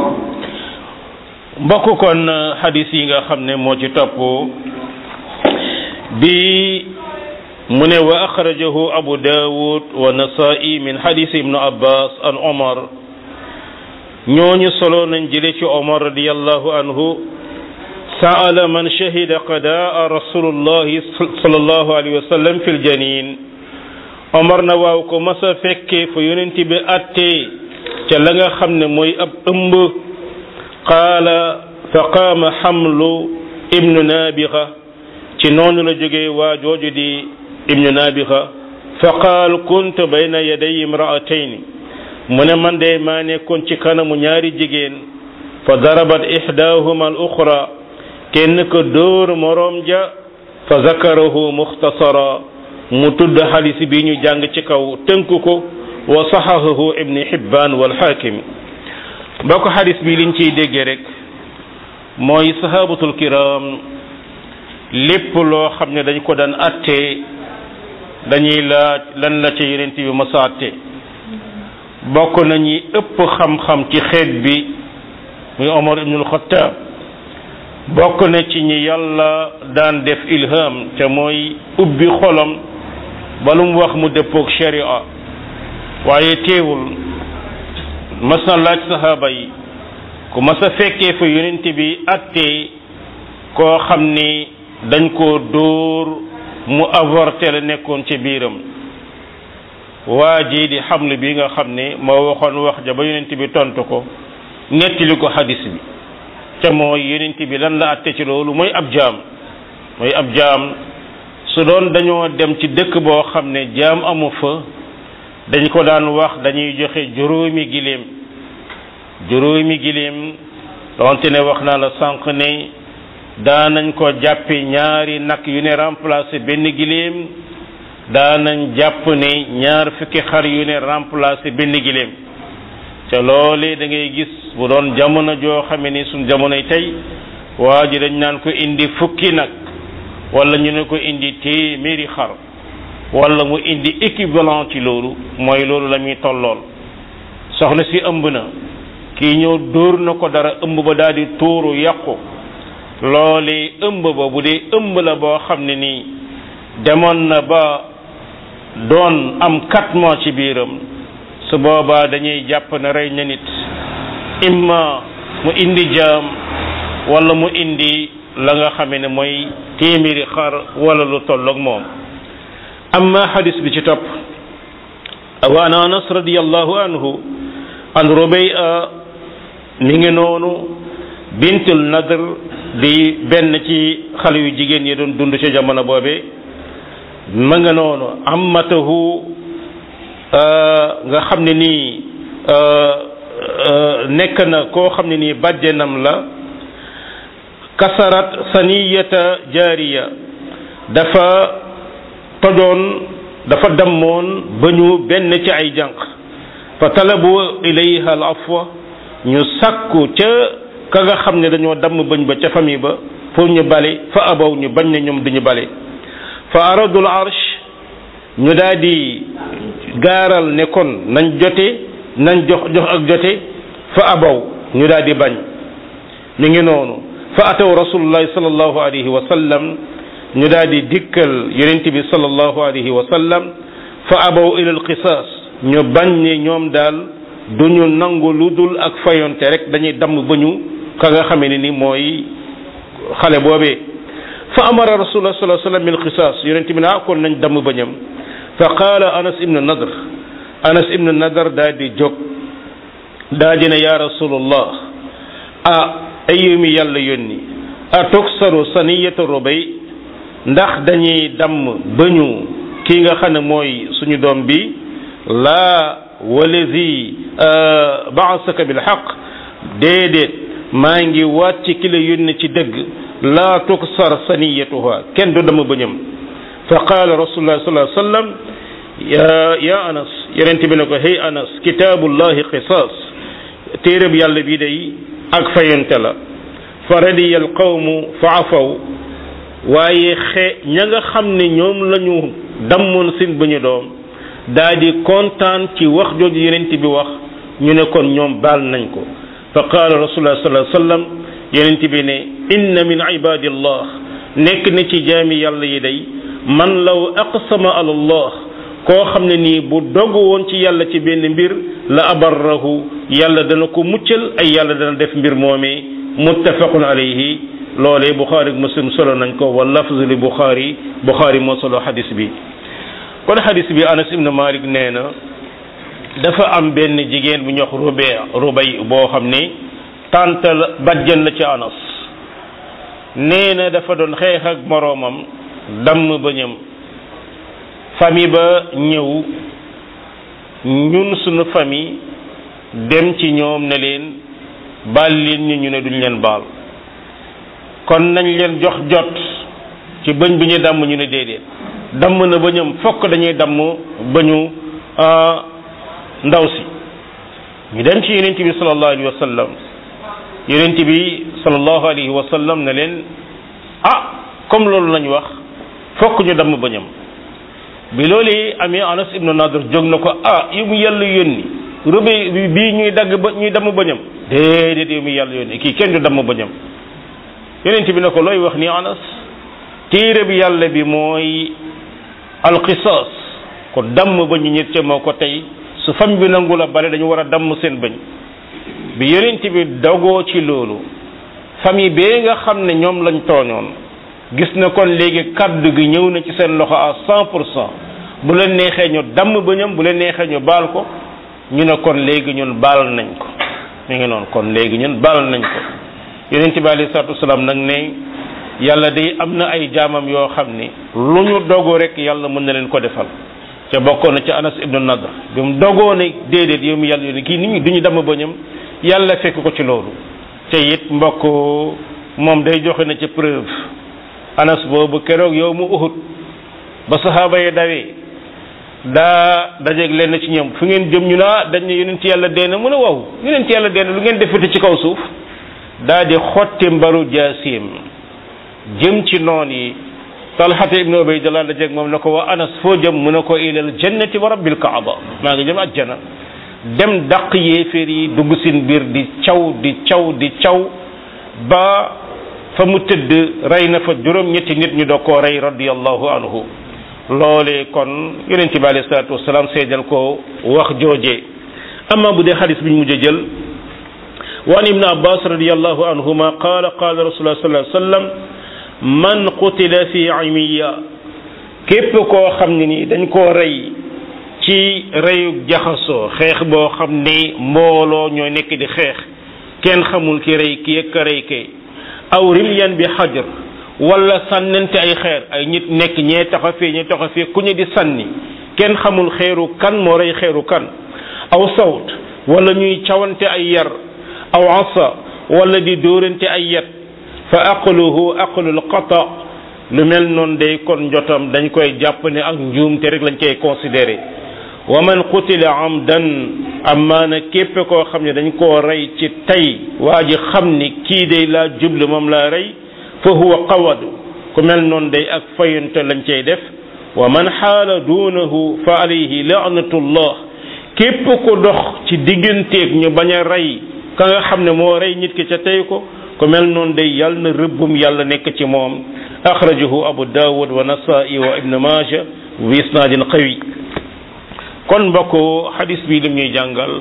mbokk kon xadis yi nga xam ne moo ci topp bi mu ne wa axrajahu abu daawud wa nasaa'i min xadis ibnu abbas an omar ñooñu solo nañ jële ci omar radiallahu anhu saala man shahida qadaa rasulullahi sallallahu alayhi wa sallam fi ljanin omar na waaw ko masa fekke fa yonent bi attee ca la nga xam ne mooy ab ëmb qaala fa qaama xamlu ibnu naabixa ci noonu la jógee waa jooju di ibnu naabixa fa qaal kuntu bayna yaday imraatayni mu ne man de maa nekkoon ci kanamu ñaari jigéen fa darabat ixdaahuma al uxra kenn ko dóor moroom ja fa zakarahu muxtasara mu tudd xadis bi ñu jàng ci kaw tënk ko wa saxahahu ibni xibbaan wal xaakim ba ko xadis bi liñ ciy déggee rek mooy sahabatul kiram lépp loo xam ne dañ ko daan attee dañuy laaj lan la ca yonent bi masa atte bokk nañu ëpp xam-xam ci xeet bi muy omar ibnul xattaab bokk na ci ñi yàlla daan def ilham te mooy ubbi xolam ba lu mu wax mu dëppoog sharia waaye teewul mas na laaj sahaaba yi ku mas a fekkee fa yonent bi attee koo xam ni dañ koo dóor mu avorté la nekkoon ci biiram waa ji di xamlu bi nga xam ne moo waxoon wax ja ba yonent bi tontu ko nettali ko xadis bi te mooy yonent bi lan la atte ci loolu mooy ab jaam mooy ab jaam su doon dañoo dem ci dëkk boo xam ne jaam amu fa dañ ko daan wax dañuy joxe juróomi giléem juróomi giléem donte ne wax naa la sànq ne daanañ ko jàppe ñaari nag yu ne remplacé benn giléem daanañ jàpp ne ñaar fukki xar yu ne remplacé benn giléem te loole da ngay gis bu doon jamono joo xame ni suñ jamonoy tey waa ji dañ naan ko indi fukki nag wala ñu ne ko indi téeméeri xar wala mu indi équivalent ci loolu mooy loolu la muy tollool soxna si ëmb na kii ñëw dóor na ko dara ëmb ba daal di tuuru yàqu loolee ëmb ba bu dee ëmb la boo xam ne nii demoon na ba doon am quatre mois ci biiram su boobaa dañuy jàpp ne rey na nit imma mu indi jaam wala mu indi la nga xame ne mooy téeméeri xar wala lu tolloog moom amma xadis bi ci topp wa an anas radiallahu anhu an rubaya mi ngi noonu bintul nadr di benn ci xale yu jigéen yi doon dund ca jamono boobe ma nga noonu ammatahu nga xam ne nii nekk na koo xam ne nii bàjjenam la kasarat saniyata jaariya dafa tojoon dafa dammoon ba ñu benn ci ay jànq fa talabu ilayha al afwa ñu sàkku ca ka nga xam ne dañoo damm bëñ ba ca famille ba pour ñu bale fa abaw ñu bañ ne ñoom duñu bale fa aradul arsh ñu daal di gaaral ne kon nañ jote nañ jox jox ak jote fa abaw ñu daal di bañ mi ngi noonu fa ataw rasulullahi sallallahu alayhi wa sallam ñu daal di dikkal yonent bi sallallahu alayhi wa sallam fa abaw ila alqisaas ñu bañ ne ñoom daal duñu nangu lu dul ak fayonte rek dañuy damm bañu ka nga xamee ne ni mooy xale boobee fa amara rasulullah sallallahu alayhi wa sallam bil qisaas yonent bi ne ah kon nañ damm bañam fa qaala anas ibnu nadr anas ibnu nadr daal di jóg daa dina ya rasulullah ah ayu mi yàlla yónni a tuksaru saniyatu rubay ndax dañuy damm bañu kii nga xam ne mooy suñu doom bi laa walazi baasaka bil xaq déedéet maa ngi waat ci ki la yónni ci dëgg laa tuksar saniyatuha kenn du damm bañam fa qaala rasulullah sallallahu alayhi wa sallam ya ya anas yonent bi ne ko hey anas kitaabullahi qisaas téereb yàlla bi day ak fayante la fa radiya al qawmu fa afaw waaye xe ña nga xam ne ñoom la ñu dammoon seen bañu doom daa di kontaan ci wax jooju yonent bi wax ñu ne kon ñoom baal nañ ko fa qaala rasulullah sallallahu alayhi wa sallam yonent bi ne inna min ibadillah nekk na ci jaami yàlla yi day man law aqsama ala allah koo xam ne nii bu dogu woon ci yàlla ci benn mbir la abarrahu yàlla dana ko muccal ay yàlla dana def mbir moomee muttafaqun alayhi loolee buxaari ak muslim solo nañ ko wa lafzu li buxaari buxaari moo solo xadis bi kon xadis bi anas ibn malik nee na dafa am benn jigéen bu ñox rubay rubay boo xam ne tàntal bajjan la ci anas nee na dafa doon xeex ak moroomam damm bañam famille ba ñëw ñun suñu famille dem ci ñoom ne leen baal leen ñu ñu ne duñ leen baal kon nañ leen jox jot ci bëñ bi ñu damm ñu ne déedéet damm na bëñam fokk dañuy damm bëñu ndaw si ñu dem ci yonent bi sallallahu alayhi wa sallam yonent bi sallallahu alayhi wa sallam ne leen ah comme loolu lañ wax fokk ñu damm bëñam bi loolu amee anas ibnu nadr jóg na ko ah yu mu yàlla yónni rëbe bii ñuy dagg ba ñuy damm bëñam déedéet yu mu yàlla yónni kii kenn du damm bëñam yonent bi ne ko looy wax ni anas téere bi yàlla bi mooy alqisaas ko damm ba ñu ñett ca moo ko tey su fam bi nangu la bale dañu war a damm seen bëñ bi yonent bi dogoo ci loolu famille bee nga xam ne ñoom lañ tooñoon gis na kon léegi kaddu gi ñëw na ci seen loxo à cent pour cent bu leen neexee ñu damm bëñam bu leen neexee ñu baal ko ñu ne kon léegi ñun baal nañ ko ñu ngi noonu kon léegi ñun baal nañ ko yonent bi alayhi salaatu wasalaam nag ne yàlla day am na ay jaamam yoo xam ni lu ñu dogu rek yàlla mën na leen ko defal ca bokkoon na ca anas ibnu nadr bi mu dogoo ne déedéet yow mi yàlla yónni kii nit ñi duñu damm bëñam yàlla fekk ko ci loolu te it mbokk moom day joxe na ci preuve anas boobu keroog yow mu uhud ba saxaaba yi dawee daa dajeeg leen ci ñoom fu ngeen jëm ñu naa dañ ne yonent yàlla dee na mu ne waaw yonent yàlla dee na lu ngeen defati ci kaw suuf daa di xotti mbaru jaasim jëm ci noon yi talxata ibnu ubaydillah dajeeg moom ne ko waa anas foo jëm mu ne ko ilal jannati wa rabbil kaaba maa ngi jëm ajjana dem daq yéeféer yi dugg seen biir di caw di caw di caw ba fa mu tëdd rey na fa juróom ñetti nit ñu doo koo rey radiallahu anhu loolee kon yonente bi alayhi salaatu wasalaam seedal ko wax jooje amma bu dee xadis bi ñu mujj a jël wa an ibn abbas radiallahu anhuma qaala qaala rasulullah sallallahu alayhi wasallam man qutila fi imiya képp koo xam ne ni dañ koo rey ci reyu jaxasoo xeex boo xam ni mbooloo ñoo nekk di xeex kenn xamul ki rey ki ak ka rey ke aw rimyan bi xajar wala sànnante ay xeer ay nit nekk ñee taxa fee ñee taxa fee ku ñu di sànni kenn xamul xeeru kan moo rey xeeru kan aw sawt wala ñuy cawante ay yar aw asa wala di dóorante ay yet fa aqluhu aqlul qata lu mel noonu day kon njotam dañ koy jàpp ne ak njuumte rek lañ koy considéré wa man qutila amdan amaana képp koo xam ne dañ koo rey ci tey waa ji xam ni kii day laa jublu moom laa rey fa huwa qawadu ku mel noonu day ak fayante lañ cay def wa man xaala duunahu fa alayhi laanatullah képp ku dox ci digganteeg ñu bañ a rey ka nga xam ne moo rey nit ki ca tey ko ku mel noonu day yàlla na rëbbum yàlla nekk ci moom axrajahu abu dawud wa nasai wa ibn maja bi isnaadin qawi kon mbokk xadis bi lim ñuy jàngal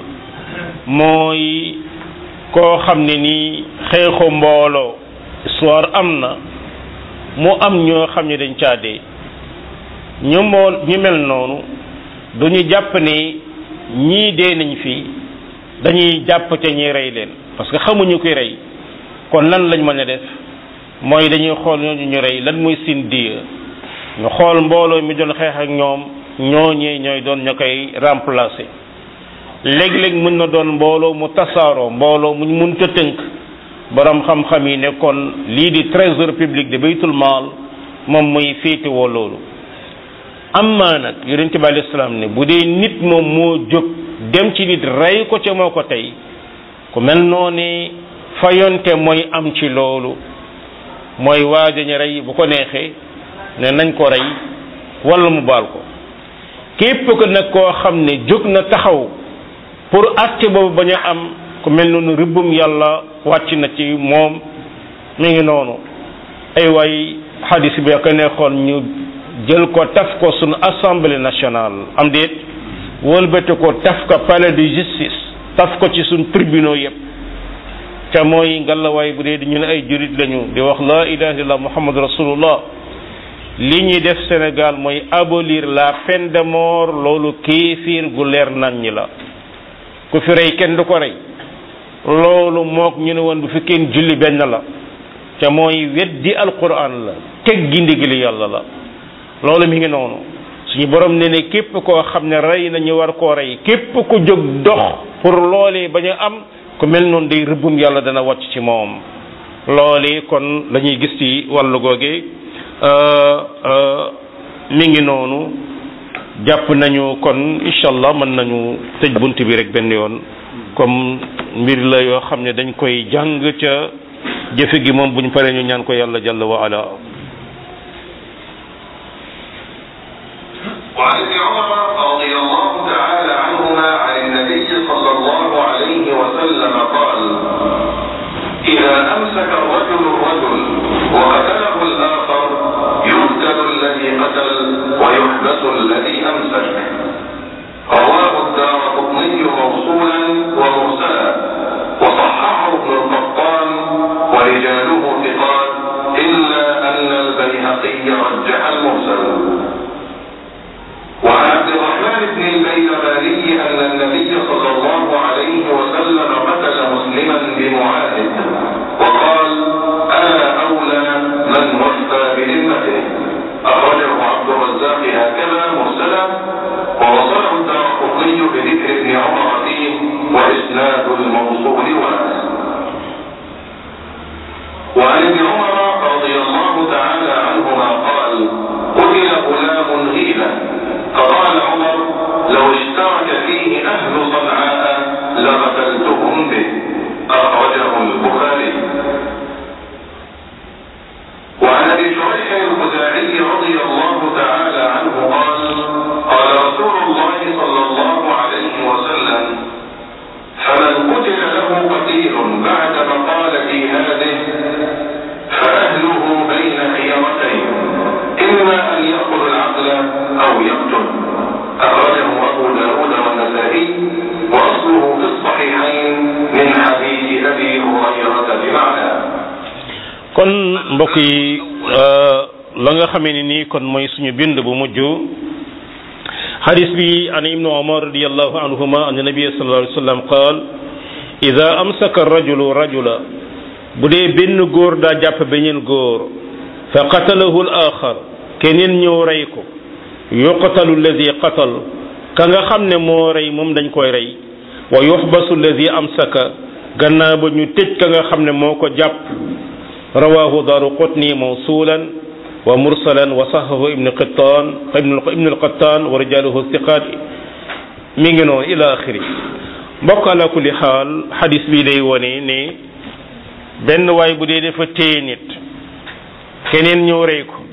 mooy koo xam ne ni xeexu mbooloo histoire am na mu am ñoo xam ne dañ caa dee ñu mbool ñu mel noonu duñu jàpp ne ñii dee nañ fi dañuy jàpp te ñi rey leen parce que xamuñu koy rey kon lan lañ mën a def mooy dañuy xool ñooñu ñu rey lan muy sin diya ñu xool mbooloo mi doon xeex ak ñoom ñooñee ñooy doon ña koy remplacer léeg-léeg mën na doon mbooloo mu tasaaroo mbooloo muñ mun ta tënk borom xam-xam yi ne kon lii di trésor public de baytul maal moom muy féetewoo loolu amma nag yonente bi alayhi salaam ne bu dee nit moom moo jóg dem ci nit rey ko ca moo ko tey ku mel noonu fayonte mooy am ci loolu mooy waajañu rey bu ko neexee ne nañ ko rey wala mu baal ko képp ko nag koo xam ne jóg na taxaw pour acte boobu bañ a am ku mel noonu rëbbum yàlla wàcc na ci moom mi ngi noonu ay waay xadis bi ko neexoon ñu jël ko taf ko suñu assemblée nationale am déet wëlbate ko taf ko palais de justice taf ko ci suñ tribunaux yépp ca mooy ngalawaay bu dee di ñu ne ay jurit lañu di wax la ilaha illallah muhammad rasulullah li ñuy def Sénégal mooy abolir la peine de mort loolu kéefiir gu leer nañ ñi la ku fi rey kenn du ko rey loolu mook ñu ne woon bu fi kenn julli benn la ca mooy weddi alquran la teg gi ndigali yàlla la loolu mi ngi noonu suñu borom ne ne képp koo xam ne rey na ñu war koo rey képp ku jóg dox pour loolee bañ a am ku mel noonu day rëbbum yàlla dana wàcc ci moom loolee kon la ñuy gis ci wàllu googe mi ngi noonu jàpp nañu kon incha allah mën nañu tëj bunt bi rek benn yoon comme mbir la yoo xam ne dañ koy jàng ca jëfe gi moom buñ paree ñu ñaan ko yàlla jalla wa ala وعن ابن عمر رضي الله تعالى عنهما عن النبي صلى الله عليه وسلم قال إذا أمسك الرجل الرجل وقتله الآخر يقتل الذي قتل ويحبس الذي أمسك رواه الدار قطني موصولا ومرسلا وصححه ابن القطان ورجاله ثقات إلا أن البيهقي رجح المرسل وعن عبد الرحمن بن البيلماني أن النبي صلى الله عليه وسلم قتل مسلما بمعاهد وقال أنا أولى من وفى بذمته أخرجه عبد الرزاق هكذا مرسلا ووصله الدار قطني بذكر ابن عمر فيه وإسناد الموصول واسع وعن ابن عمر رضي الله تعالى عنهما قال قتل غلام غيلا فقال عمر لو اشترك فيه أهل صنعاء لقتلتهم به أخرجه البخاري وعن ابي شريح الخزاعي رضي الله تعالى عنه قال قال رسول الله صلى الله عليه وسلم mbokk yi la nga xamee ni nii kon mooy suñu bind bu mujj xadis bi an ibnu omar radiallahu anhuma an nabi sallallahu alayhi wa sallam qaal ida amsaka rajulu rajula bu dee benn góor daa jàpp beneen góor fa qatalahu al axar keneen ñëw rey ko yuqtalu alladi qatal ka nga xam ne moo rey moom dañ koy rey wa yuxbasu alladi amsaka gannaaw ba ñu tëj ka nga xam ne moo ko jàpp rawahu daru qutni mawsulan wa mursalan wa sahahu ibnu qittan ibnu alqattan wa rijaluhu thiqat mi ngi noonu ila axiri mbokk ala kulli xaal xadis bi day wone ne benn waay bu dee dafa téye nit keneen ñëw rey ko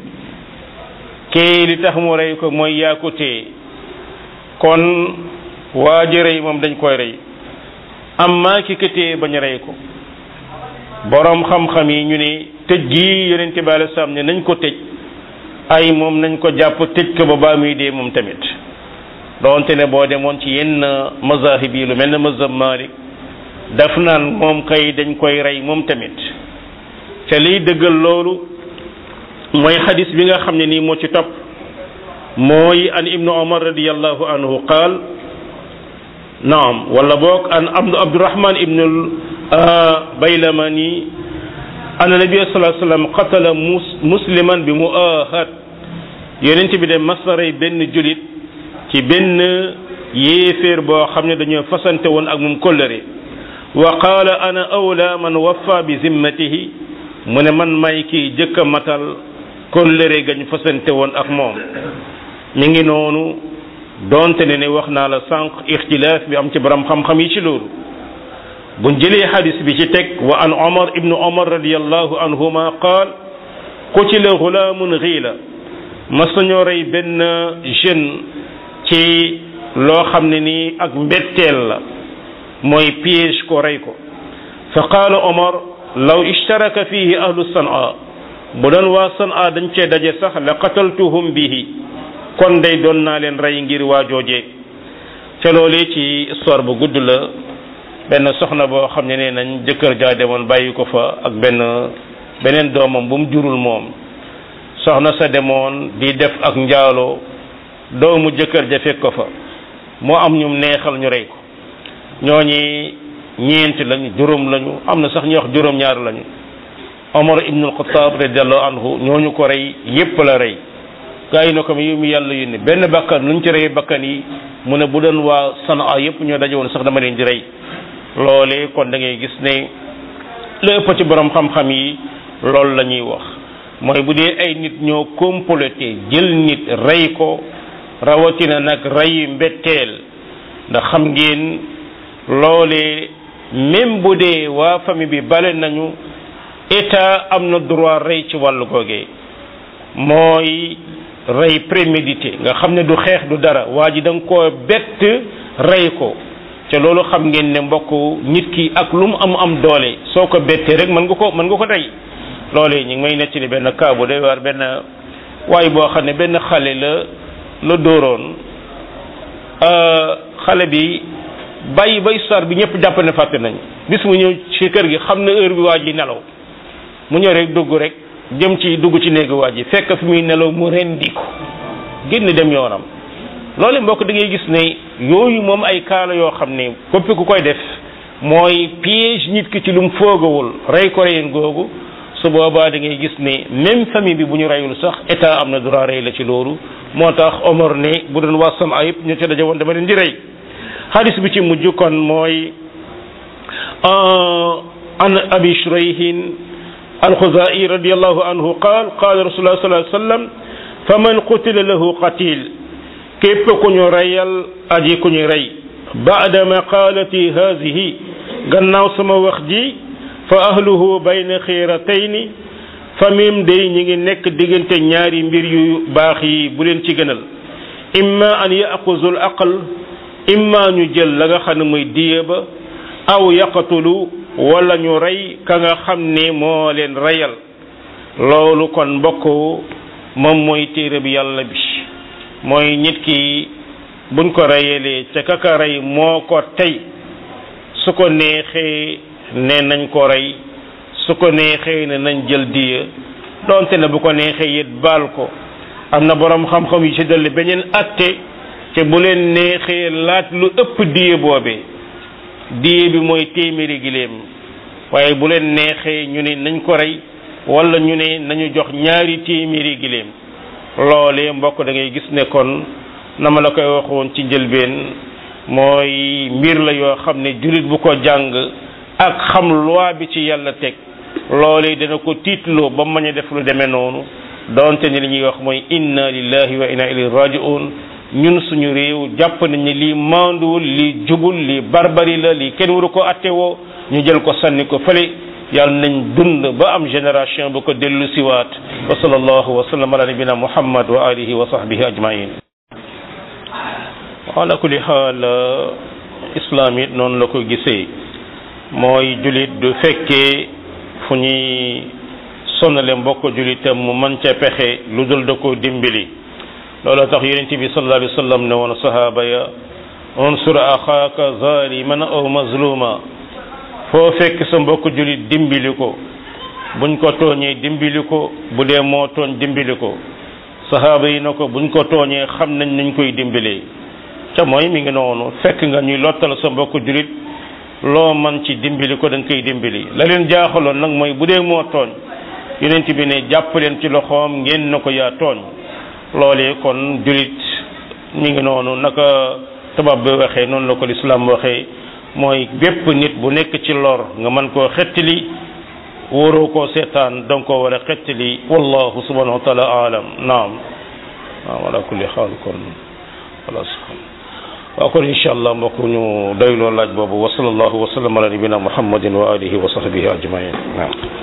kee li tax mu rey ko mooy yaa ko téye kon waa ji rey moom dañ koy rey amma ki ka téye bañ rey ko borom xam-xam yi ñu ne tëj gi yonent bi alei salaam ne nañ ko tëj ay moom nañ ko jàpp tëj ko ba baa muy dee moom tamit doonte ne boo demoon ci yenn mazahib yi lu mel ne mazhab Malik daf naan moom kay dañ koy rey moom tamit te liy dëggal loolu mooy xadis bi nga xam ne nii moo ci topp mooy an ibnu omar radiallahu anhu qaal naam wala boog an abdu abdurahman ibnu baylamani anna nabia salaa sallam qatala mus musliman bi muahad yonent bi de masaray benn julit ci benn yéeféer boo xam ne dañoo fasante woon ak moom kóllëre wa qaala ana awla man waffa bi zimmatihi mu ne man may kii jëkk a matal kóllëre gañ fasante woon ak moom mi ngi noonu donte ne ne wax naa la sànq ixtilaaf bi am ci borom xam-xam yi ci loolu buñ jëlee xadis bi ci teg wa an omar ibnu omar radiallahu anhuma qaal qutila gulaamun xiila mas nañoo rey benn jeune ci loo xam ne nii ak mbetteel la mooy piège ko rey ko fa qaala omar law ishtaraka fihi ahlu sanaa bu doon waa sanaa dañ cee daje sax la qataltuhum bihi kon day doon naa leen rey ngir waa joojee ca loolee ci histoire bu gudd la benn soxna boo xam ne nee nañ jëkkër jaa demoon bàyyi ko fa ak benn beneen doomam bu mu jurul moom soxna sa demoon di def ak njaaloo doomu jëkkër ja fekk ko fa moo am ñum neexal ñu rey ko ñooñi ñeent lañu juróom lañu am na sax ñu wax juróom ñaar lañu Omar ibn al-Khattab radiallahu anhu ñooñu ko rey yépp la rey gaa yi na ko yow mi yàlla yónni benn bakkan luñ ci rey bakkan yi mu ne bu doon waa Sanaa yépp ñoo daje woon sax dama leen di rey loolee kon da ngay gis ne la ëpp ci borom xam-xam yi loolu la ñuy wax mooy bu dee ay nit ñoo comploté jël nit rey ko rawatina nag rey mbetteel ndax xam ngeen loolee même bu dee waa famille bi bale nañu état am na droit rey ci wàllu googee mooy rey prémédité nga xam ne du xeex du dara waa ji da nga koo bett rey ko te loolu xam ngeen ne mbokk nit ki ak lu mu am am doole soo ko bettee rek mën nga ko mën nga ko rey loolee ñu ngi may nettali benn cas bu doy waar benn waay boo xam ne benn xale la la dóoroon xale bi bàyyi ba histoire bi ñëpp jàpp ne fàtte nañ bis mu ñëw ci kër gi xam ne heure bi waa ji nelaw mu ñëw rek dugg rek jëm ci dugg ci néegu waa ji fekk fi muy nelaw mu rendi ko génn dem yoonam loolu mbokk da ngay gis ne yooyu moom ay kaala yoo xam ne képp ku koy def mooy piège nit ki ci lu mu foogawul rey ko reyen googu su boobaa da ngay gis ne même famille bi bu ñu reyul sax état am na droit rey la ci loolu moo tax Omar ne bu doon waa sama ayib ñu ca daje woon dama leen di rey xadis bi ci mujj kon mooy an abi shurayhin alxuzai radiallahu anhu qaal qaala rasulullah sallallahu alayhi wa sallam faman qutila lahu qatil képp ku ñu reyal aji ku ñu rey baada maqaalati haadihi gannaaw sama wax ji fa ahluhu bayna xiiratayni famim day ñi ngi nekk diggante ñaari mbir yu baax yi bu leen ci gënal imma an yaxuzu l aql imma ñu jël la nga xam ne muy diye ba aw yaqatulu wala ñu rey ka nga xam ne moo leen reyal loolu kon mbokk moom mooy téere bi yàlla bi mooy nit ki buñ ko reyalee ca kaka rey moo ko tey su ko neexee ne nañ ko rey su ko neexee ne nañ jël diya donte ne bu ko neexee it baal ko am na borom xam-xam yi ci dolli beneen atte te bu leen neexee laaj lu ëpp diye boobee diye bi mooy téeméeri giléem waaye bu leen neexee ñu ne nañ ko rey wala ñu ne nañu jox ñaari téeméeri giléem loolee mbokk da ngay gis ne kon na ma la koy waxoon ci njëlbeen mooy mbir la yoo xam ne jullit bu ko jàng ak xam loi bi ci yàlla teg loolee dana ko tiitloo ba mañ a def lu demee noonu donte ni li ñuy wax mooy inna lillahi wa inna ilayhi raji'un ñun suñu réew jàpp nañ ne lii maanduwul lii jubul lii barbari la lii kenn waru ko attewoo ñu jël ko sànni ko fële yàlla nañ dund ba am génération bu ko dellu siwaat wa sallallahu wa sallam ala nabina muhammad wa alihi wa sahbihi ajmain ala kulli xaal islam it noonu la ko gisee mooy julit du fekkee fu ñuy sonale mbokk julitam mu mën ca pexe lu dul da ko dimbali loolu tax yonent bi sallallahu alayhi wa sallam ne woon sahaaba ya unsur axaaka zaliman aw mazluma foo fekk sa mbokk julit dimbali ko buñ ko tooñee dimbali ko bu dee moo tooñ dimbali ko sahaaba yi na ko buñ ko tooñee xam nañ nañ koy dimbalee ca mooy mi ngi noonu fekk nga ñuy lottal sa mbokk julit loo man ci dimbali ko da nga koy dimbali la leen jaaxaloon nag mooy bu dee moo tooñ yonent bi ne jàpp leen ci loxoom ngeen na ko yaa tooñ loolee kon julit mi ngi noonu naka tubaab bi waxee noonu la ko lislaam waxee mooy bépp nit bu nekk ci lor nga mën koo xettali wóoroo koo seetaan danga koo war a xettali wallahu subhanahu wa taala alam naam naam ala kulli xaal kon wala waaw kon incha allah mbokk ñu doyloo laaj boobu wa sallallahu wa sallam ala nabina muhammadin wa alihi wa sahbihi ajmain naam